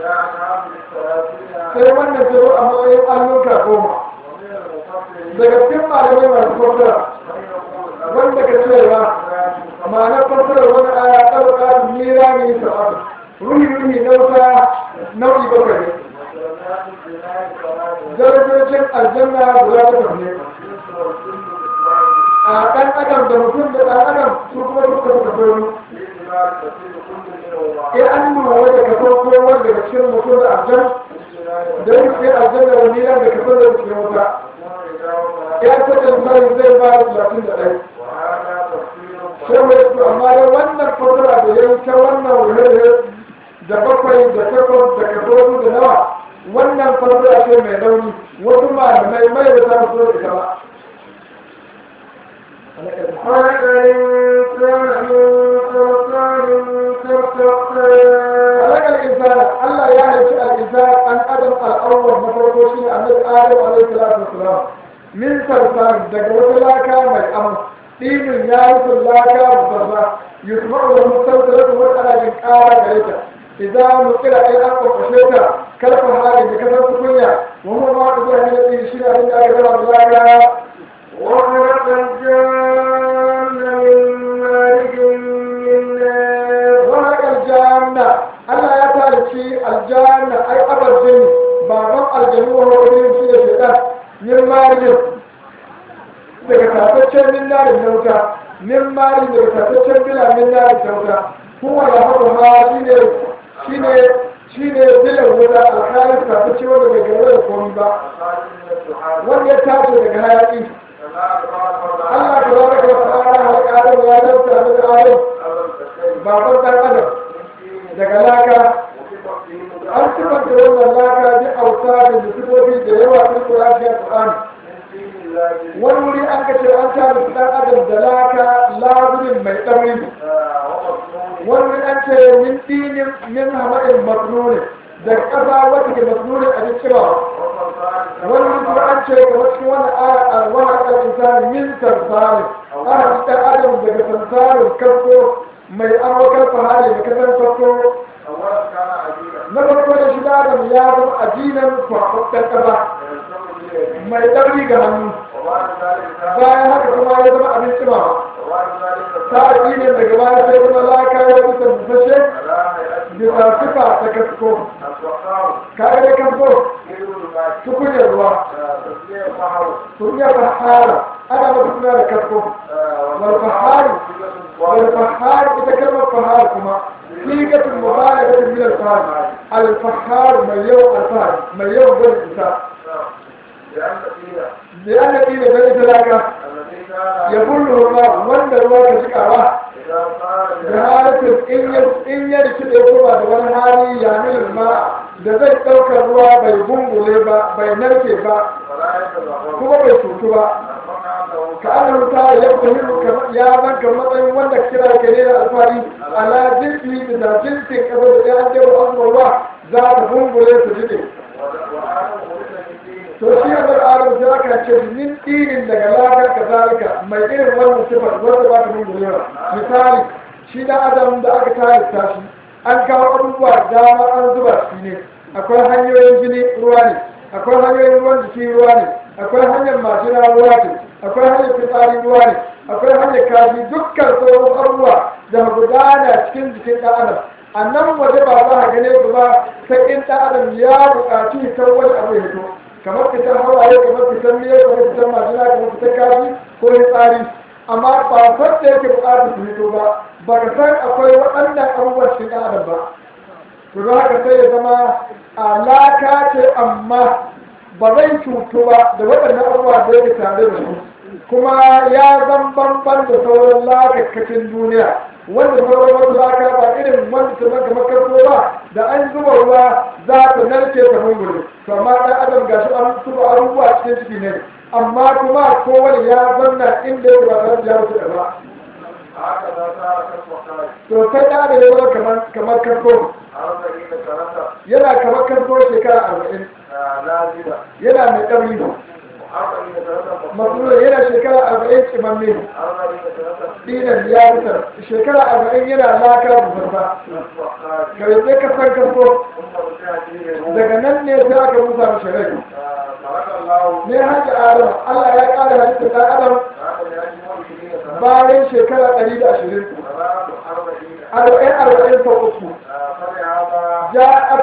sai wannan taro a matsayin an nuka goma daga cikin malamai masu fasara wanda ka cewa ma'anar fasara wani aya ɗauka su mira ne sa'adu ruhi ruhi nauta nau'i bakwai darajojin aljanna guda bakwai ne a ɗan adam da mutum da ɗan adam su kuma duka suka faru in an nuna da kaso kowa daga cikin mutum da aljan da yin sai aljan da wani yan da kaso da cikin wuta ya saka misali zai ba da talatin da ɗai sai mai su amma da wannan fasara da ya yi ta wannan wurare da bakwai da takwas da kaso da nawa wannan fasara ce mai rauni wasu malamai mai da za su so ita ba خلق الإنسان من صلصال كالفخار خلق الإنسان الله يعني الإنسان أن أدم الأول مفرقو شيء النبي آدم عليه الصلاة والسلام من صلصال دقوة لا كان الأمر دين يارث لا كان مصرصا يسمع له السلسلة والأنا من آل غريتا إذا نقل أي أقوى قشيتا كلف هذه بكثرة كنيا وهو ما قدر من الدين شيء أن أكبر الله وخلق الجان من مارج من نار وهذا الجنة ألا يتعرفي الجنة أي أبا الجن بابا الجن وهو إبن في الشيطان من مارج daga tataccen min narin na wuta min marin daga tataccen bila min narin ta wuta kuma da haka ma shine shine shine bilan wuta alhalin tatacce wanda bai gaba da komi ba wanda ya tashi daga hayaki Allah ta zama ka fara halaka Adam ya dauka da Adam baban ɗan adam daga laka an sifanta wannan laka bi auta da sifofi da yawa cikin Qur'ani da Qur'ani wani wuri an ka ce an tare su ɗan adam da laka laburin mai ɗauri wani wuri an ce min dinin min hamadin masnuni da ƙasa wata ke masnuni a cikin wani wuri an ce kamar cikin wannan aya a wani akal insani min sarsari ana ɗan adam daga sarsarin kasko mai amurkar fahari da kasar farko na farko da shi adam ya zama ajinan kwakwakkan ƙasa mai ɗauri ga hannu bayan haka kuma ya zama abin cimawa ta ajinan daga baya sai kuma laka ya bisa busashe bisa sifa ta kasko kaga da kasko tukunyar ruwa تسمية بحر tukunyar fahara ana mata suna da kasko والفحار والفحار إذا كلمة فحار كما صيغة مبالغة من الفحار الفحار من يوم الفحار من يوم ذي الإنسان لأن فيها لأن دين ذي ذلك الذي كان يقول الله وند الله كشكاوة إذا قال بحالة إن ير- إن يرشد يقوم بوان هالي يعمل الماء da zai ɗaukar ruwa bai gungule ba bai narke ba فلا يتبعون kuma bai cutu ba ka ana wuta ya fahimta ya zanka matsayin wanda kira ke ne da alfahari ala jinsi da jinsin kasa da ya ce wa abubuwa za ta gungule su jike to shi ya bar adam sai aka ce min dinin daga lakar ka zalika mai irin wannan sifar wanda ba ta gungule ba misali shi da adam da aka tare shi an kawo abubuwa dama an zuba shi ne akwai hanyoyin jini ruwa ne akwai hanyoyin ruwan jiki ruwa ne akwai hanyar majina ruwa ce akwai hanyar fitsari ruwa ne akwai hanyar kashi dukkan sauran abubuwa da gudana cikin jikin ɗan adam a nan waje ba za a gane su ba sai in ɗan adam ya buƙaci fitar wani abu ya fito kamar fitar hawaye kamar fitar miyar kamar fitar majina kamar fitar kashi ko fitsari amma ba san da yake buƙatar su fito ba ba ka san akwai waɗannan abubuwan cikin ɗan adam ba to za ka sai ya zama alaka ce amma ba zai cutu ba da waɗannan abubuwa da yake tare da su kuma ya zan banban da sauran lakakkacin duniya wanda sauran wasu laka ba irin wanda ta zaka makarto ba da an zuba ruwa za ta narke ta mungure to amma ɗan adam ga shi an zuba abubuwa cikin ciki ne amma kuma kowane ya zanna inda ya ba tare da ya wuce da ba هكذا صار كالوقائع to sai ɗan adam ya zama kamar kamar karko أربعين سنة yana kamar karko shekara arba'in نازلة yana mai ƙarfi وأربعين سنة masu yana shekara arba'in kimamme أربعين سنة dinan ya fitar shekara arba'in yana laka bubanta كالوقائع kare sai ka san kasko ثم رجع فيه الروح daga nan ne sai aka musa mashi rai خلق الله ne hajji adam allah ya ƙara halitta ɗan adam هذا لأجل عشرين سنة bayan shekara ɗari da ashirin ثلاث أربعين arba'in arba'in sau uku فلهذا ja'at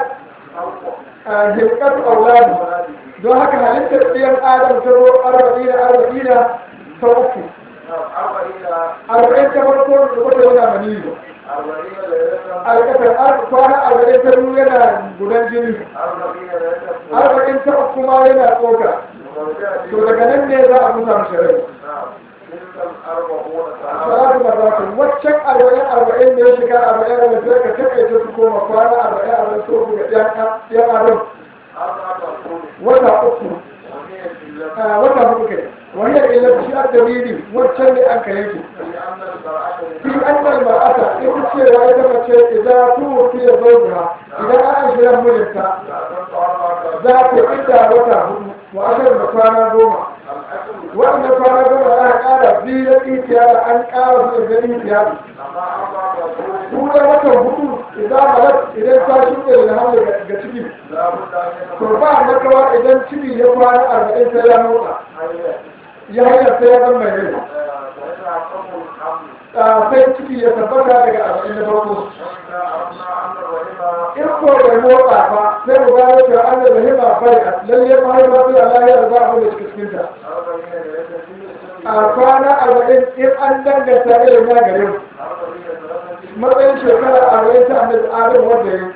خلق hilkatu auladu أولاده don haka halittar ɗiyan adam ta zo arba'in arba'in sau uku أربعين arba'in ta farko da wata yana maniyu أربعين ليلة alƙasar kwana arba'in ta biyu yana gudan jini أربعين ليلة arba'in ta uku ma yana tsoka ورجع to فيه daga nan ne za a musa mashi rai نعم تلك الأربعون سنة salatu marratu waccan arba'in arba'in da ya shiga arba'in arba'in sai ka taƙaita su koma kwana arba'in arba'in so ku ga ɗan adam أربعة أشهر wata uku وهي التي a wata hudu kai wani illa shi a dalili waccan ne an ka yanke لأن البراءة fi annal mar'ata ita cewa ita mace idan tuwuti ya zauja idan an shirin mijinta لا تنفع أربعة za ta idda wata hudu wa ashirin da kwana goma الأكل waɗanda kwana goma da aka ƙara biyu da ɗikiya da an ƙara su da ɗikiya أما أربعة أشهر tura watan hudu idan malat idan ta shuɗe da hamle ga ciki لا بد أن to يكون ba makawa idan ciki ya kwana arba'in sai ya motsa حيا ya hanyar sai ya zama mai rai ويتحقق الحمل Ah, sai ciki ya tabbata daga arba'in da farko وإذا أردنا أن الرحم in ko bai motsa ba sai mu gano cewa an da rahima bai a lalle mahaifa sai Allah ya za a da cikin ta أربعين ليلة في السن a kwana arba'in in an danganta irin ya gare mu أربعين سنة في matsayin shekara arba'in ta annabi adam wanda ya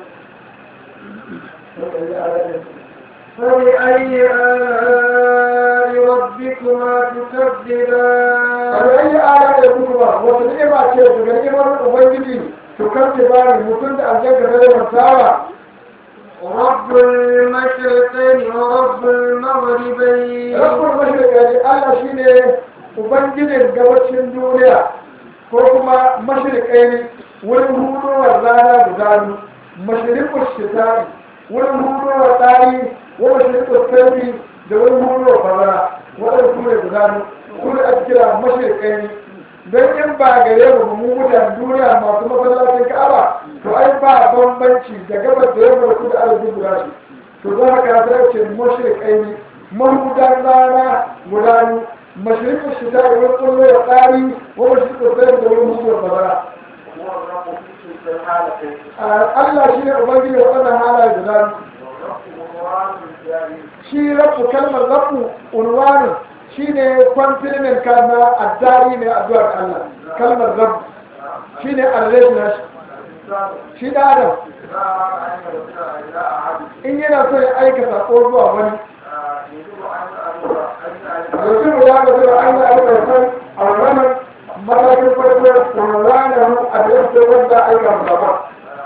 فبأي آلاء ربكما تكذبان arba'in ya ala da kuma wata ni'ima ce daga ni'imar ubangiji to kan ce bani mutum da aljanna da yawan sawa رب المشرقين ورب المغربين rabbul mashriqi Allah shine ubangijin gabacin duniya ko kuma mashriqai wurin hudowar rana guda biyu mashriqul shita'i wurin hudowar dari wa mashriqul sayfi da wurin hudowar bazara waɗanda su ne guda biyu su ne ake kira mashriqai don in ba gare mu mu mutan duniya masu masallacin ka'aba to ai ba bambanci da gabas da yamma da kudu arziki guda shi to za ka ta ce mashriqai mahudan rana guda biyu mashriqul shita'i wurin kullu ya tsari wa mashriqul sayfi da wurin hudowar bazara هو الرب في الحالتين Allah shi ne Ubangiji waɗannan halaye guda biyu. والرب هو shi rabu kalmar rabu unwani shi ne kwamfilimin kalma addari mai addu'ar Allah kalmar rabu shi ne arreshi na shi shi da adam in yana so ya aika sako zuwa wani yanzu ya ga zuwa an yi aika san a wannan matakin farko unwani a da yadda wanda aika musabba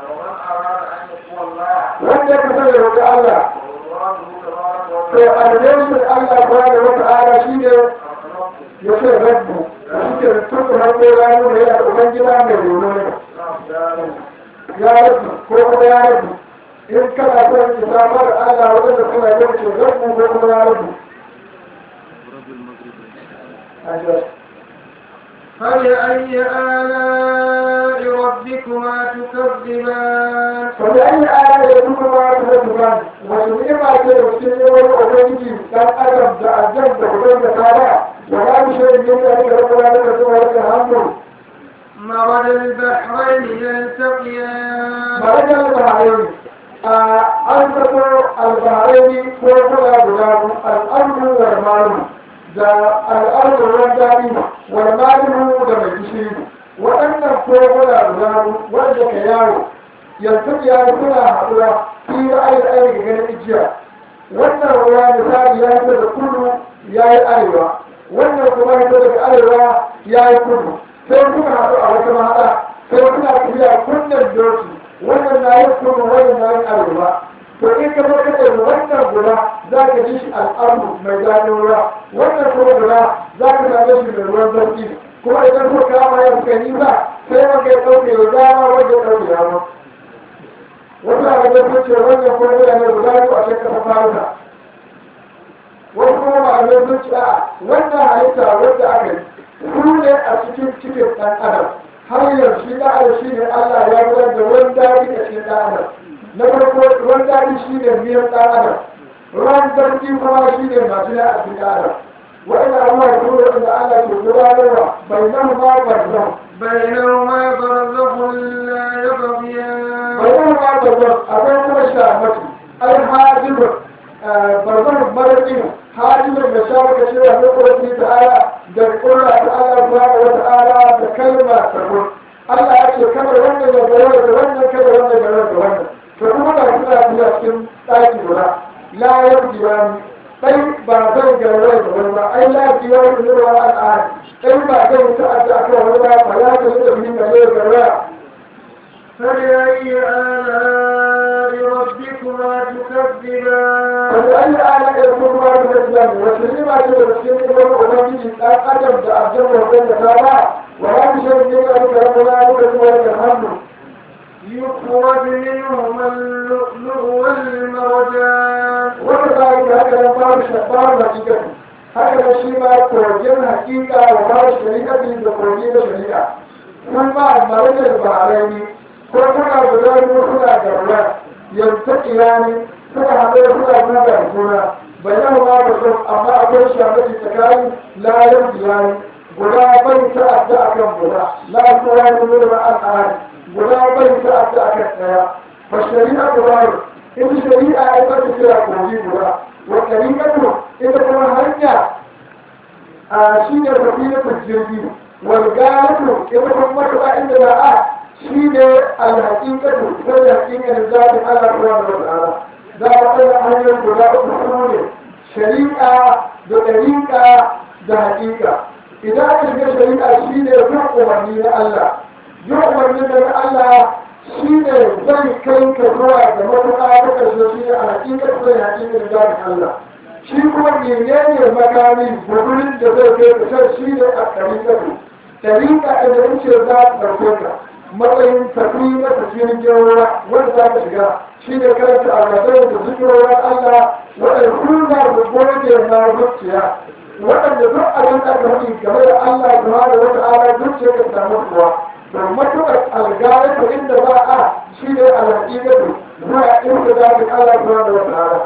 wanda ka sani roƙi Allah to alheri Allah ba da wata ala shi ne ya ce rabbu shi ke tuku hannu ranu da yana ɗaukan gida mai reno ne ya rabbu ko kuma ya rabbu in kana son isa mara Allah wadanda suna yin ce rabbu ko kuma ya rabbu فبأي آلاء ربكما تكذبان فبأي آلاء ربكما تكذبان وسمعما تلوثين والأبنجي كان أدم تأجم بقدر تعالى ولا بشيء من ذلك ربنا لك سوى لك الحمد مرج البحرين يلتقيان مرج البحرين أنفق البحرين فوقنا غلام الأرض والمال da al'adar ruwan daɗi walmalihu da mai gishiri waɗannan koguna guda wanda ka yawo yanzu ya suna haɗuwa fi ra'ayin ainihin ganin ijiya wannan ruwa misali ya fito da kudu ya yi arewa wannan kuma ya daga arewa ya yi kudu sai suka haɗu a wata mahaɗa sai suna tafiya kunnen doki wannan na yin kudu wannan na yin arewa to in ka zo kace wannan guda za ka ji shi al'adu mai daɗin ruwa wannan kuma guda za ka same shi mai ruwan zarki kuma idan ko kama ya fuka nisa sai wanda ya ɗauke da dama wanda ya ɗauke dama wasu a gaban sun ce wannan kuma yana ne guda biyu a cikin ƙasa farisa wasu kuma malamai sun ce a wannan halitta wanda aka yi su ne a cikin cikin ɗan adam har yanzu shi ɗan adam shi ne Allah ya gudanar da wani daɗi a cikin ɗan adam na farko ruwan daɗi shi ne miyan ɗan adam ruwan zarfi kuma shi ne masu ya a cikin adam wa'ina ruwa da ruwa da Allah ke gudanarwa bai nan ma barzan بينهما برزخ لا يبغيان bai nan ma barzan akwai kuma shamaki ai hajibin barzan maraƙin hajibin da shamaka cewa na ƙwarfi ta'ala da ƙurra ta'ala subhanahu wa ta'ala da kalma ta kun Allah ya ce kamar wannan ya gaba da wannan kamar wannan ya gaba da wannan to kuma da suna biya cikin ɗaki guda la yarjiya ni ɗai ba zan garwai da wani ba ai la yarjiya ni da wani al'ada ɗai ba zan ta'adda akan wani ba ba ya ta da min da ne garwaya فبأي آلاء ربكما تكذبان wanda an yi ala da kuma ba da islam wace ne ba ce da cikin ibn ubangiji dan adam da aljanna wanda ta ba wa ya bi shan ne da ka rabbana da kuma da hannu يخرج منهما اللؤلؤ والمرجان wanda za yi haka nan babu shabar hakikati haka da shi ma kogin hakika wa babu shari'ati da kogin da shari'a kun ba marajar baharai ko kuna guda biyu suna da ruwa yanzu kirani suka haɗu suna buga da juna bayan ma da sun amma akwai shamaki tsakanin layar biyani guda bai ta'adda akan guda la kowa ne ne ba an tsari guda bai ta'adda akan ɗaya fa shari'a guda ita shari'a ya ta kira kogi guda wa ɗariƙatu ita kuma hanya a shi ne tafiyatul jirgi wal galatu ita kuma matuƙa inda za a shi ne alhaƙiƙatu ita da haƙiƙanin zaɓin Allah subhanahu wa ta'ala za a ɗaga hanyar guda uku su ne shari'a da ɗariƙa da haƙiƙa idan aka shiga shari'a shi ne bin umarni na Allah bin umarni na Allah shi ne zai kai ka zuwa da matuƙa ta ƙarshe shi ne a haƙiƙar zai haƙiƙar zaɓin Allah shi kuma menene makami gudunin da zai kai ka can shi ne a ɗariƙar ɗariƙa da wuce za ta ɗauke ka matsayin tafi na tafiyar gyara wanda za ka shiga shi ne karanta almadai da zikirorin Allah waɗanda suna da goge na zuciya waɗanda duk abin da aka faɗi game da Allah kuma da wata ala zuciya ka samu kuwa don matuƙar algarata inda ba a shi ne alhaƙiƙatu zuwa inda za ka Allah kuma da wata ala.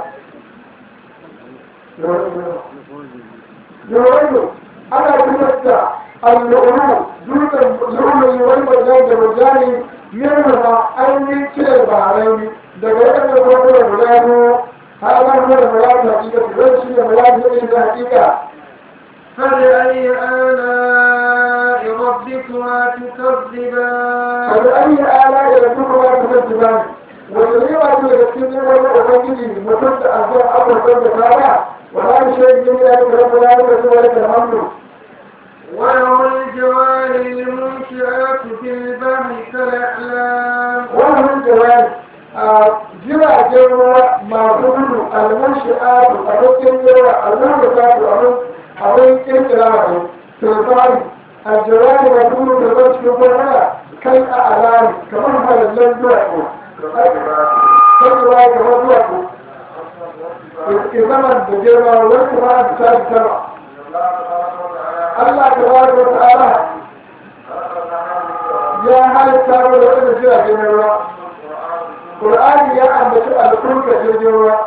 Yawanzu ana fitar da اللؤلؤ دون اللؤلؤ والمرجان da murjani minhuma an yi cire baharai daga waɗanda kuma guda biyu har ma kuma da bayanin hakika su zai shi ne bayanin yanayin da hakika فبأي آلاء ربكما تكذبان فبأي آلاء ربكما تكذبان وتنيما تلقين ولا أبنجي متد أنزل أمر بين فارع ولا شيء من ذلك رب العالمين ولك الحمد وله الجوار المنشآت في البحر كالأعلام وله الجوار jiragen ruwa masu gudu almunshi'atu a cikin yawa almunshi'atu abin kirkira ne turbari aljawari masu gudu da zai cikin kwanara kai a alami kamar halallen duwatsu kan ruwa kamar duwatsu ke zaman da girma wani kuma a bisa da sama Allah ta ba da ta'ala ya halitta da wani jiragen ruwa Qur'ani ya ambaci alkurka jirgin ruwa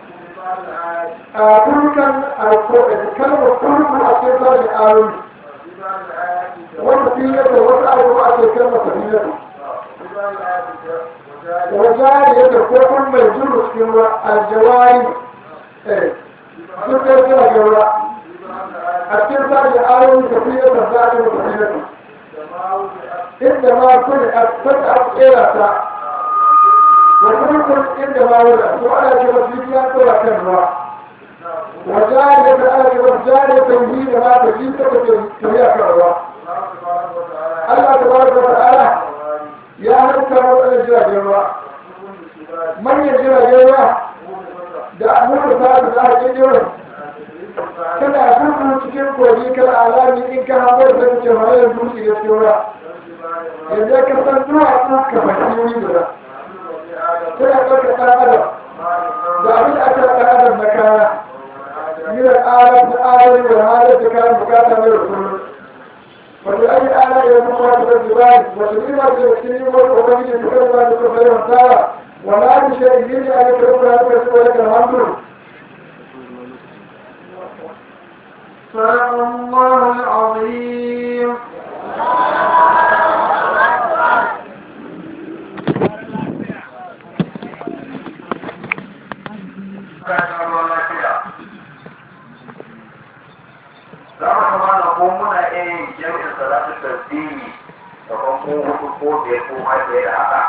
a turkan kalmar turku a cikin sashen ayoyi wanda fiye da wasu abubuwa a cikin kalmar safiyar wajari ya ko kun mai juru cikin ruwa aljawari duk da jiragen ruwa a cikin sashen ayoyi safiyar da sashen safiyar inda ma kuni a sassa a tsera ta وكلكم عندما ولد وعلى كبسيتها كل كنوة وجارية على كبسجارية تنهيد ما تجيب كبيرة كنوة الله تبارك وتعالى يا هل كانوا أن يجرى جوا من يجرى جوا da amurka ta da za a ke jiran kana gudu cikin kogi kana alami in ka haɓar da kake hanyar dutse da tsora yanzu ka san duwatsu ka fahimci wuri guda suna ɗauka ɗan adam da abin aka ɗan adam na kaya min al'adar da adari da halar da kayan bukata mai rukunu wanda ake ana iya kuma ta da zibani wata nima ce da cikin wani ubangiji da kan wani da bayan tsara wala bi shay'in yin ya aka rubuta da kasu wani kan hannu صدق الله العظيم za mu kama na ko muna iya yin jami'in salatu tasbihi da kan ko hudu ko biyar ko ma biyar da haka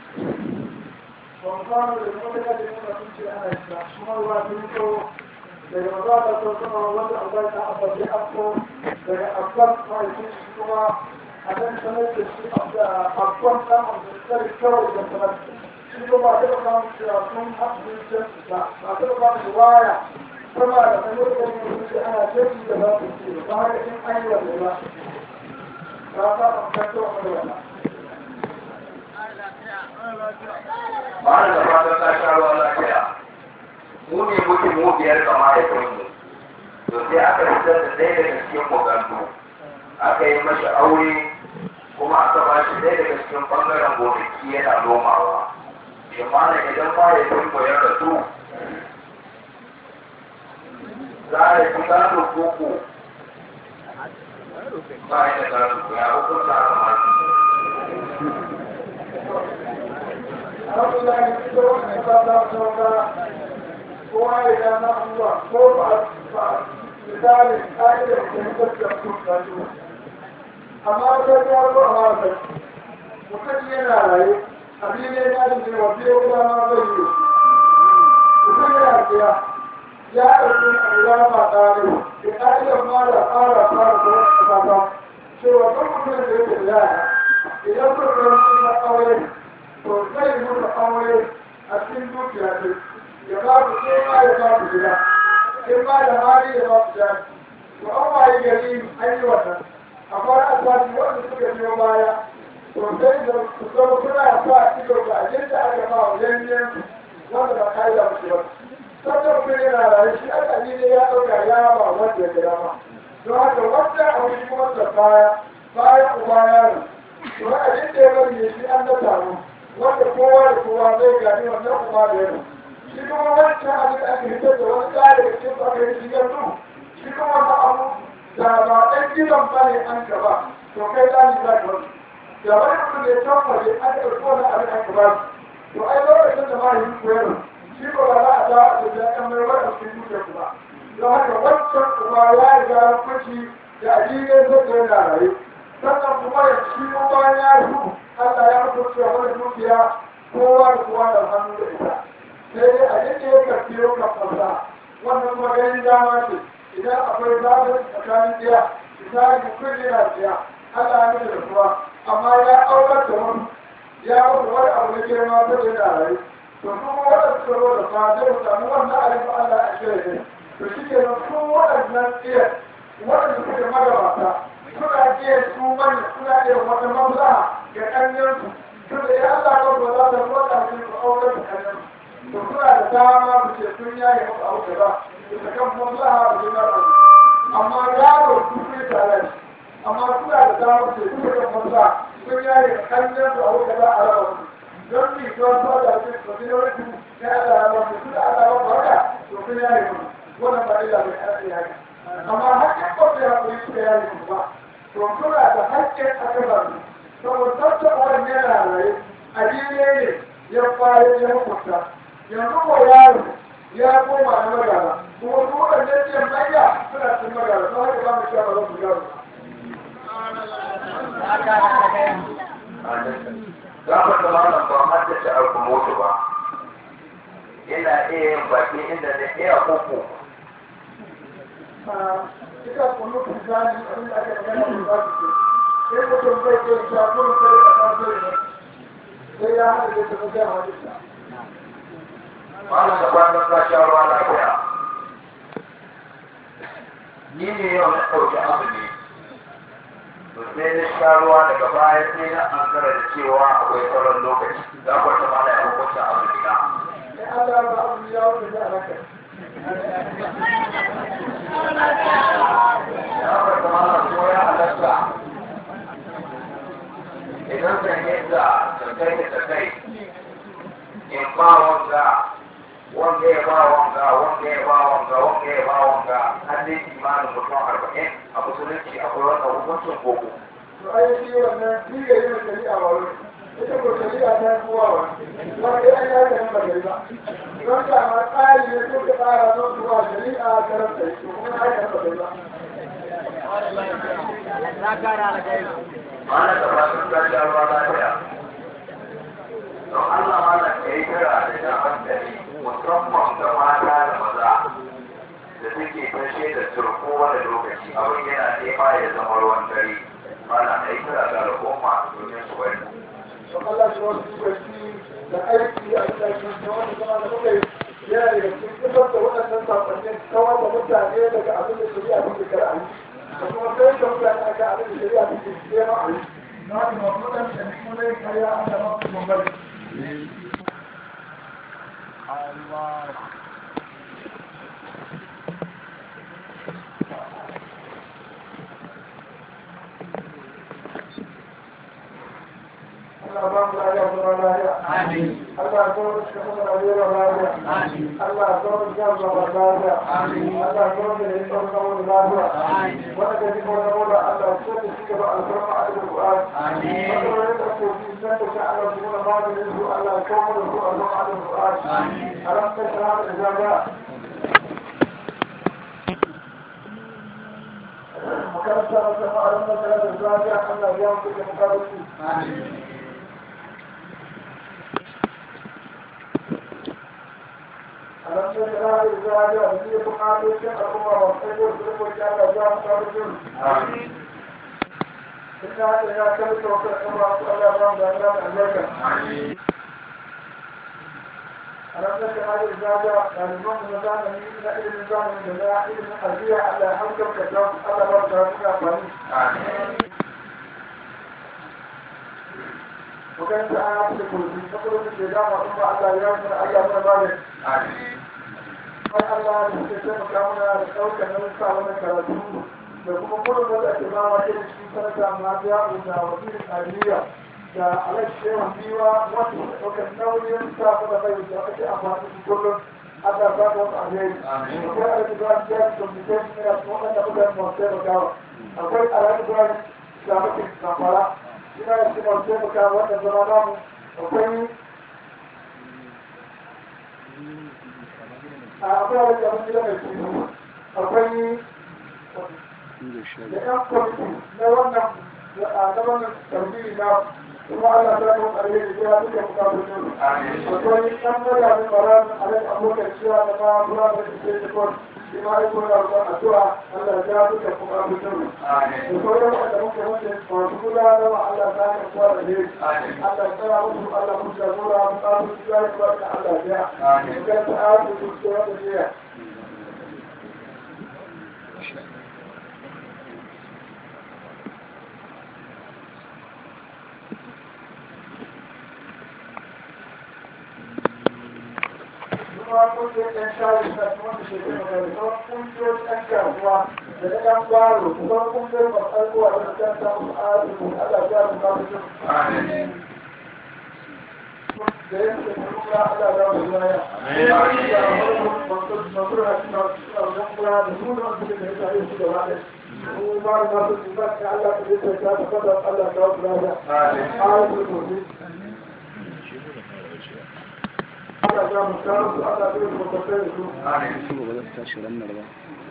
daga maza da sun suna wanda an bai ta abba da afko daga afkan mahaifin shi kuma a nan sanar da shi afkan samun da tsari kawai da sanar shi kuma ba ta ba samun cewa sun haɗu da ba ba ta ba samun waya sama da sanar da yin da ana jefi da za su ce ba haka in an yi wanda ba ba ta ba ta kawo da wannan ba da fatan ta sha ruwa lafiya mu ne muke mu biyar ga mahaifinmu to sai aka fitar da ɗaya daga cikin mugandu aka yi mashi aure kuma aka ba shi ɗaya daga cikin ɓangaren gonaki yana nomawa shi mana idan mahaifinmu ya rasu za a yi gado koko ba ya da gado ya hukunta aka masu alhamdulillah duk da wannan ba za su ga kowa ya ga na Allah ko ba ba misali ƙa'idar da ya tafiya su ka su amma da ya zo a wata mutum yana raye abin ne ya ji ne wa biyo kuma ma zai yi mutum yana tsaya ya ɗauki Allah ba tare da ƙa'idar ma da fara fara da wasu kasa cewa duk mutum da yake da yara idan kuka na aure to zai mutu aure a cikin dukiya ce ya ba ku ce ma ya ba ku gida in ba da hali ya ba ku jari to an waye gari an yi wannan akwai asibiti wanda suka biyo baya to sai da su zama suna sa ido ga ajin da aka ba wa yanyan wanda ba kai da mutu ba sannan kuma yana rayu shi aka ne ya ɗauka ya ba wanda ya gida ma don haka wanda a wani kuma da baya bayan uba yaro to ajin da ya bari ne shi an na taro wanda kowa da kowa zai gani wannan kuma da yana shi kuma wancan abin da aka hitar da wani tsari da cikin aka yi shi yanzu shi kuma wani abu da ba ɗan gidan ba ne an gaba to kai za ni za ka wani da wani mutum da ya tambaye an ɗauki wani abin an gaba to ai lokacin da ma yi koyar shi ba ba za a za a ce ya kan mai wani cikin duke kuma don haka wancan kuma ya riga ya fashi da addinin zai yana raye sannan kuma ya shi mu bayan ya yi Allah ya mutu cewa wani dukiya kowa da kowa da hannu da ita sai dai a yadda ya karfi yau kan fasa wannan kuma ganin dama ce idan akwai zaɓin tsakanin ɗaya misali mutum yana ɗaya Allah ya mutu da kuwa amma ya aukar da wani ya mutu wani abu na girma ta da yana raye to kuma waɗanda suka zo da fa zai samu wannan abin Allah a shirya ne to shi ke nan su waɗannan iya waɗanda suke magabata suna iya su manya suna iya wata maslaha ga ƙanyensu tunda ya Allah ba ba za ta roƙa su su aukar da ƙanyensu to suna da dama su ce sun yaye musu abu da ba su ta kan maslaha da jimar amma yaro su fi tare amma suna da dama su ce su kan maslaha sun yaye ƙanyensu abu da ba a raba su don mi don ba da su su fi wani su ya Allah ya ba su su da Allah ba ba haka to sun yaye musu wannan ba illa bai ana iya haka amma hakkin kwafi ya kuri suka yaye musu ba to suna da hakkin a kan su saboda tattaba wani yana raye a ne ya fara ya hukunta yanzu ko yaro ya koma na magana kuma su waɗannan ce manya suna cin magana don haka ba mu sha ba za su yaro za ku da malam ba haddace alkumutu ba ina iya yin baki inda na iya koko ita kunu tuzani abin da aka magana da za su ce sai mutum zai ce shafurin sai da kafin sai ya haɗa da ta zai halitta malam da kwanan ka sha ruwa lafiya ni ne yau na ɗauki azumi to sai na sha ruwa daga baya sai na ankara da cewa akwai sauran lokaci za ku ta mana ya hukunta azumi na sai Allah ba abu ya wuce da alaka ya kwata mana ko ya halatta idan zan yadda sakai da sakai in ba wanga wanda ya ba wanga wanda ya ba wanga wanda ya ba wanga har dai imanin mutum arba'in a musulunci akwai wannan hukuncin koko to ai shi wannan shi ga yin shari'a ba wani ita ko shari'a ta yi kowa ba wanda ya yi haka nan ba gari ba don ka ma tsari ne ko ka tsara don zuwa shari'a karanta yi to kuma haka nan ba gari ba mana da masu tashi a ruwa lafiya don Allah mana ka yi kira da jan hankali musamman ga mata da maza da suke tashe da turko wani lokaci abin yana nema ya zama ruwan dare mana ka yi kira ga al'umma domin su bari to Allah shi wasu lokaci da aiki a cikin da wani zama da muka yi yana daga cikin fitar da waɗannan sakonnin kawar da mutane daga abin da shari'a take kar a yi da kuma sai da mutane aka abin da shari'a take nema a yi na haka masu waɗanda ne kuma zai karya an da masu bambari Allah ba mu lafiya kuma lafiya. Allah ya kawo shi kuma rayuwar lafiya. Allah ya kawo shi kan zama lafiya. Allah ya kawo shi da yin ɗaukar wani lafiya. Wanda ka ji ko na mola Allah ya kawo shi gaba alfarma a cikin Qur'an. Wanda wani da ko shi san da shi Allah shi kuma maganin su Allah ya kawo da su alfarma a cikin Qur'an. Alam ta shahada da zaga. Makaranta na sama alam ta shahada da zaga Allah ya mutu da makarantu. alam ta shahada da zaga da ya bukatu shi al'umma wa sai ko su ko ya Allah ya mutu da su. Inna ila kalli wa kalli Allah ya rabu da Allah albarka. ألم تكن هذه الزاوية الإمام النظام من إلى النظام من جماعة علم الحربية على حمد كتاب على بركة أفضل وكان تعالى تقول في فقر الشيطان وثم على يوم من أيام ذلك قال الله يستسلم كامنا لقوك نوسع ونكرته لكم كل مدى اتمام كل شيء سنة مادية وإلى وزير الحربية da alaƙe biwa wasu ɗaukar nauyin sa da bai da ake amfani da kullum Allah ba ta wasu alheri akwai alaƙe biwa da ya communication ne a cikin wanda muka yi masu taimakawa akwai alaƙe biwa da muke zamfara ina da cikin masu taimakawa wanda zama namu akwai a akwai wani abin gida mai kuma akwai da yan kwamiti na wannan na wannan tarbiyyi na kuma Allah ta yi alheri ya duka bukatun akwai ɗan mutanen baran alai abokan cewa da ma kura da ke da kwan shi ma aiko da ruwan addu'a Allah ya duka bukatun da sauran wanda muke wuce masu kula da ma Allah ta yi kuwa da ne Allah ya tsara musu Allah musu da nura bukatun su ya yi kuwa da Allah ya ya ta aiki su su wanda ne kuma kungiyar ɗan shayi na kuma da ke kuma da kuma kungiyar ɗan kasuwa da na ɗan kwaro kuma kungiyar masu zuwa da ɗan samu arziki Allah ya mu kawo su da yake kuma Allah ya mu zuwa masu rashi na wajen kula da su da wasu da ya tare su gaba ɗaya kuma ba da masu tuba da Allah ta yi ta ta fada Allah ta wasu lafiya a yi su Allah ya mu kawo su Allah ya mu kawo su su ba za su tashi ranar ba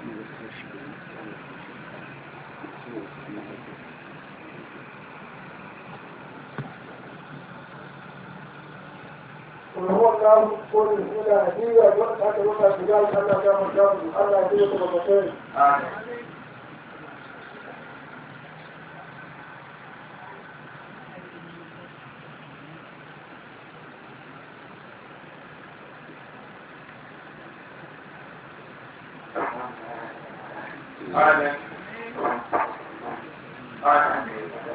وهو قال قول الأولى هدية وقت حتى وقت بجال الله كما كان الله يديه مرتين Amen. Amen.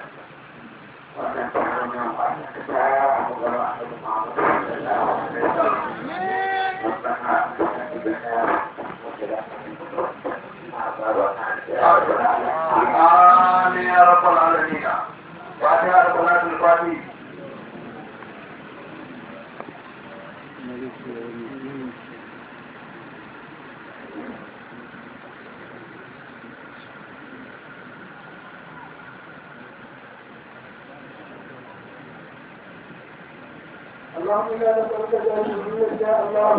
آمين يا رب العالمين فاتحة صلاة الفاتحة اللهم لا نسألك جاهزية يا الله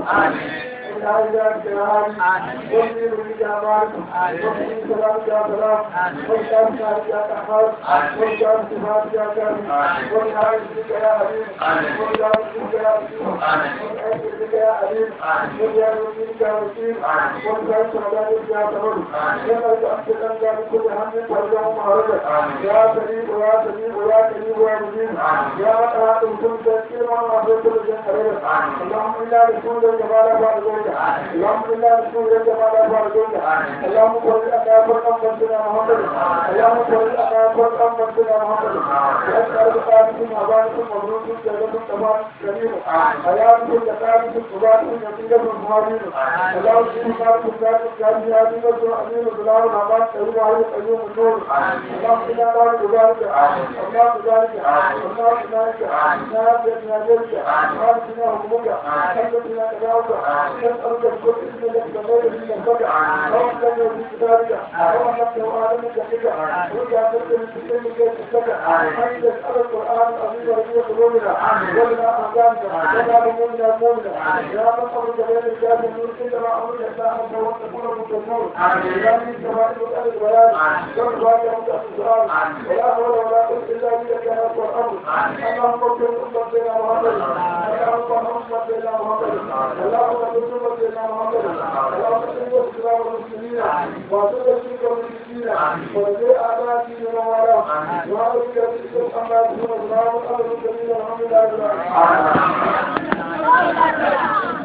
إن هذا الجهاد وفي ولي أمانك وفي سلام يا سلام وإشام شهر يا تحار وإشام صفات يا كريم وإنعام بك يا حبيب وإنعام بك يا رسول وإنعام بك يا حبيب وإنعام بك يا رسول وإنعام سلامك يا سلام نسألك أن تتنجى بكل هم ترجع مهرجا يا سليم ويا سليم ويا كريم ويا مجيب يا قرآن كل تذكير وما في كل شيء خير اللهم إنا نشكرك الجمال بعد ذلك اللهم إنا نشكرك الجمال بعد ذلك اللهم صل على فرقم سيدنا محمد اللهم صل على فرقم سيدنا محمد وأسأل بقاتكم وأبانكم مبروكم جلدكم تمام كريم حياتكم زكاتكم صباتكم نتيجة المهاجرين اللهم صل على فرقم كان يا أمين وأمين وسلام الأمان كريم على القيوم النور اللهم إنا نعوذ بذلك اللهم بذلك اللهم بذلك نعم بذلك نعم بنا حكمك نعم بنا كذاك نسألك بكل اسم لك بغير من الفقع اللهم لك وفي كتابك اللهم لك وآدم كتابك ورجع تلك من سلم كيف تستكع أن تسأل القرآن العظيم ربيع قلوبنا ولنا أحزانك ولا بمؤمنا المؤمنة يا من أمرك بين الكافر النور إنما أمرك أساء أن تكون مكتمور يا من سماء الأرض البيان والرواية مكتب السؤال ولا حول ولا قوة إلا بك يا رب الأمر اللهم اغفر أمتنا محمد اللهم اغفر أمتنا محمد اللهم اغفر أمتنا محمد اللهم اغفر الإسلام والمسلمين وأذل الشرك والمشركين ورجاء أعدائك من والاه وأعوذ بك من شر أما يكون السلام على المرسلين والحمد لله رب العالمين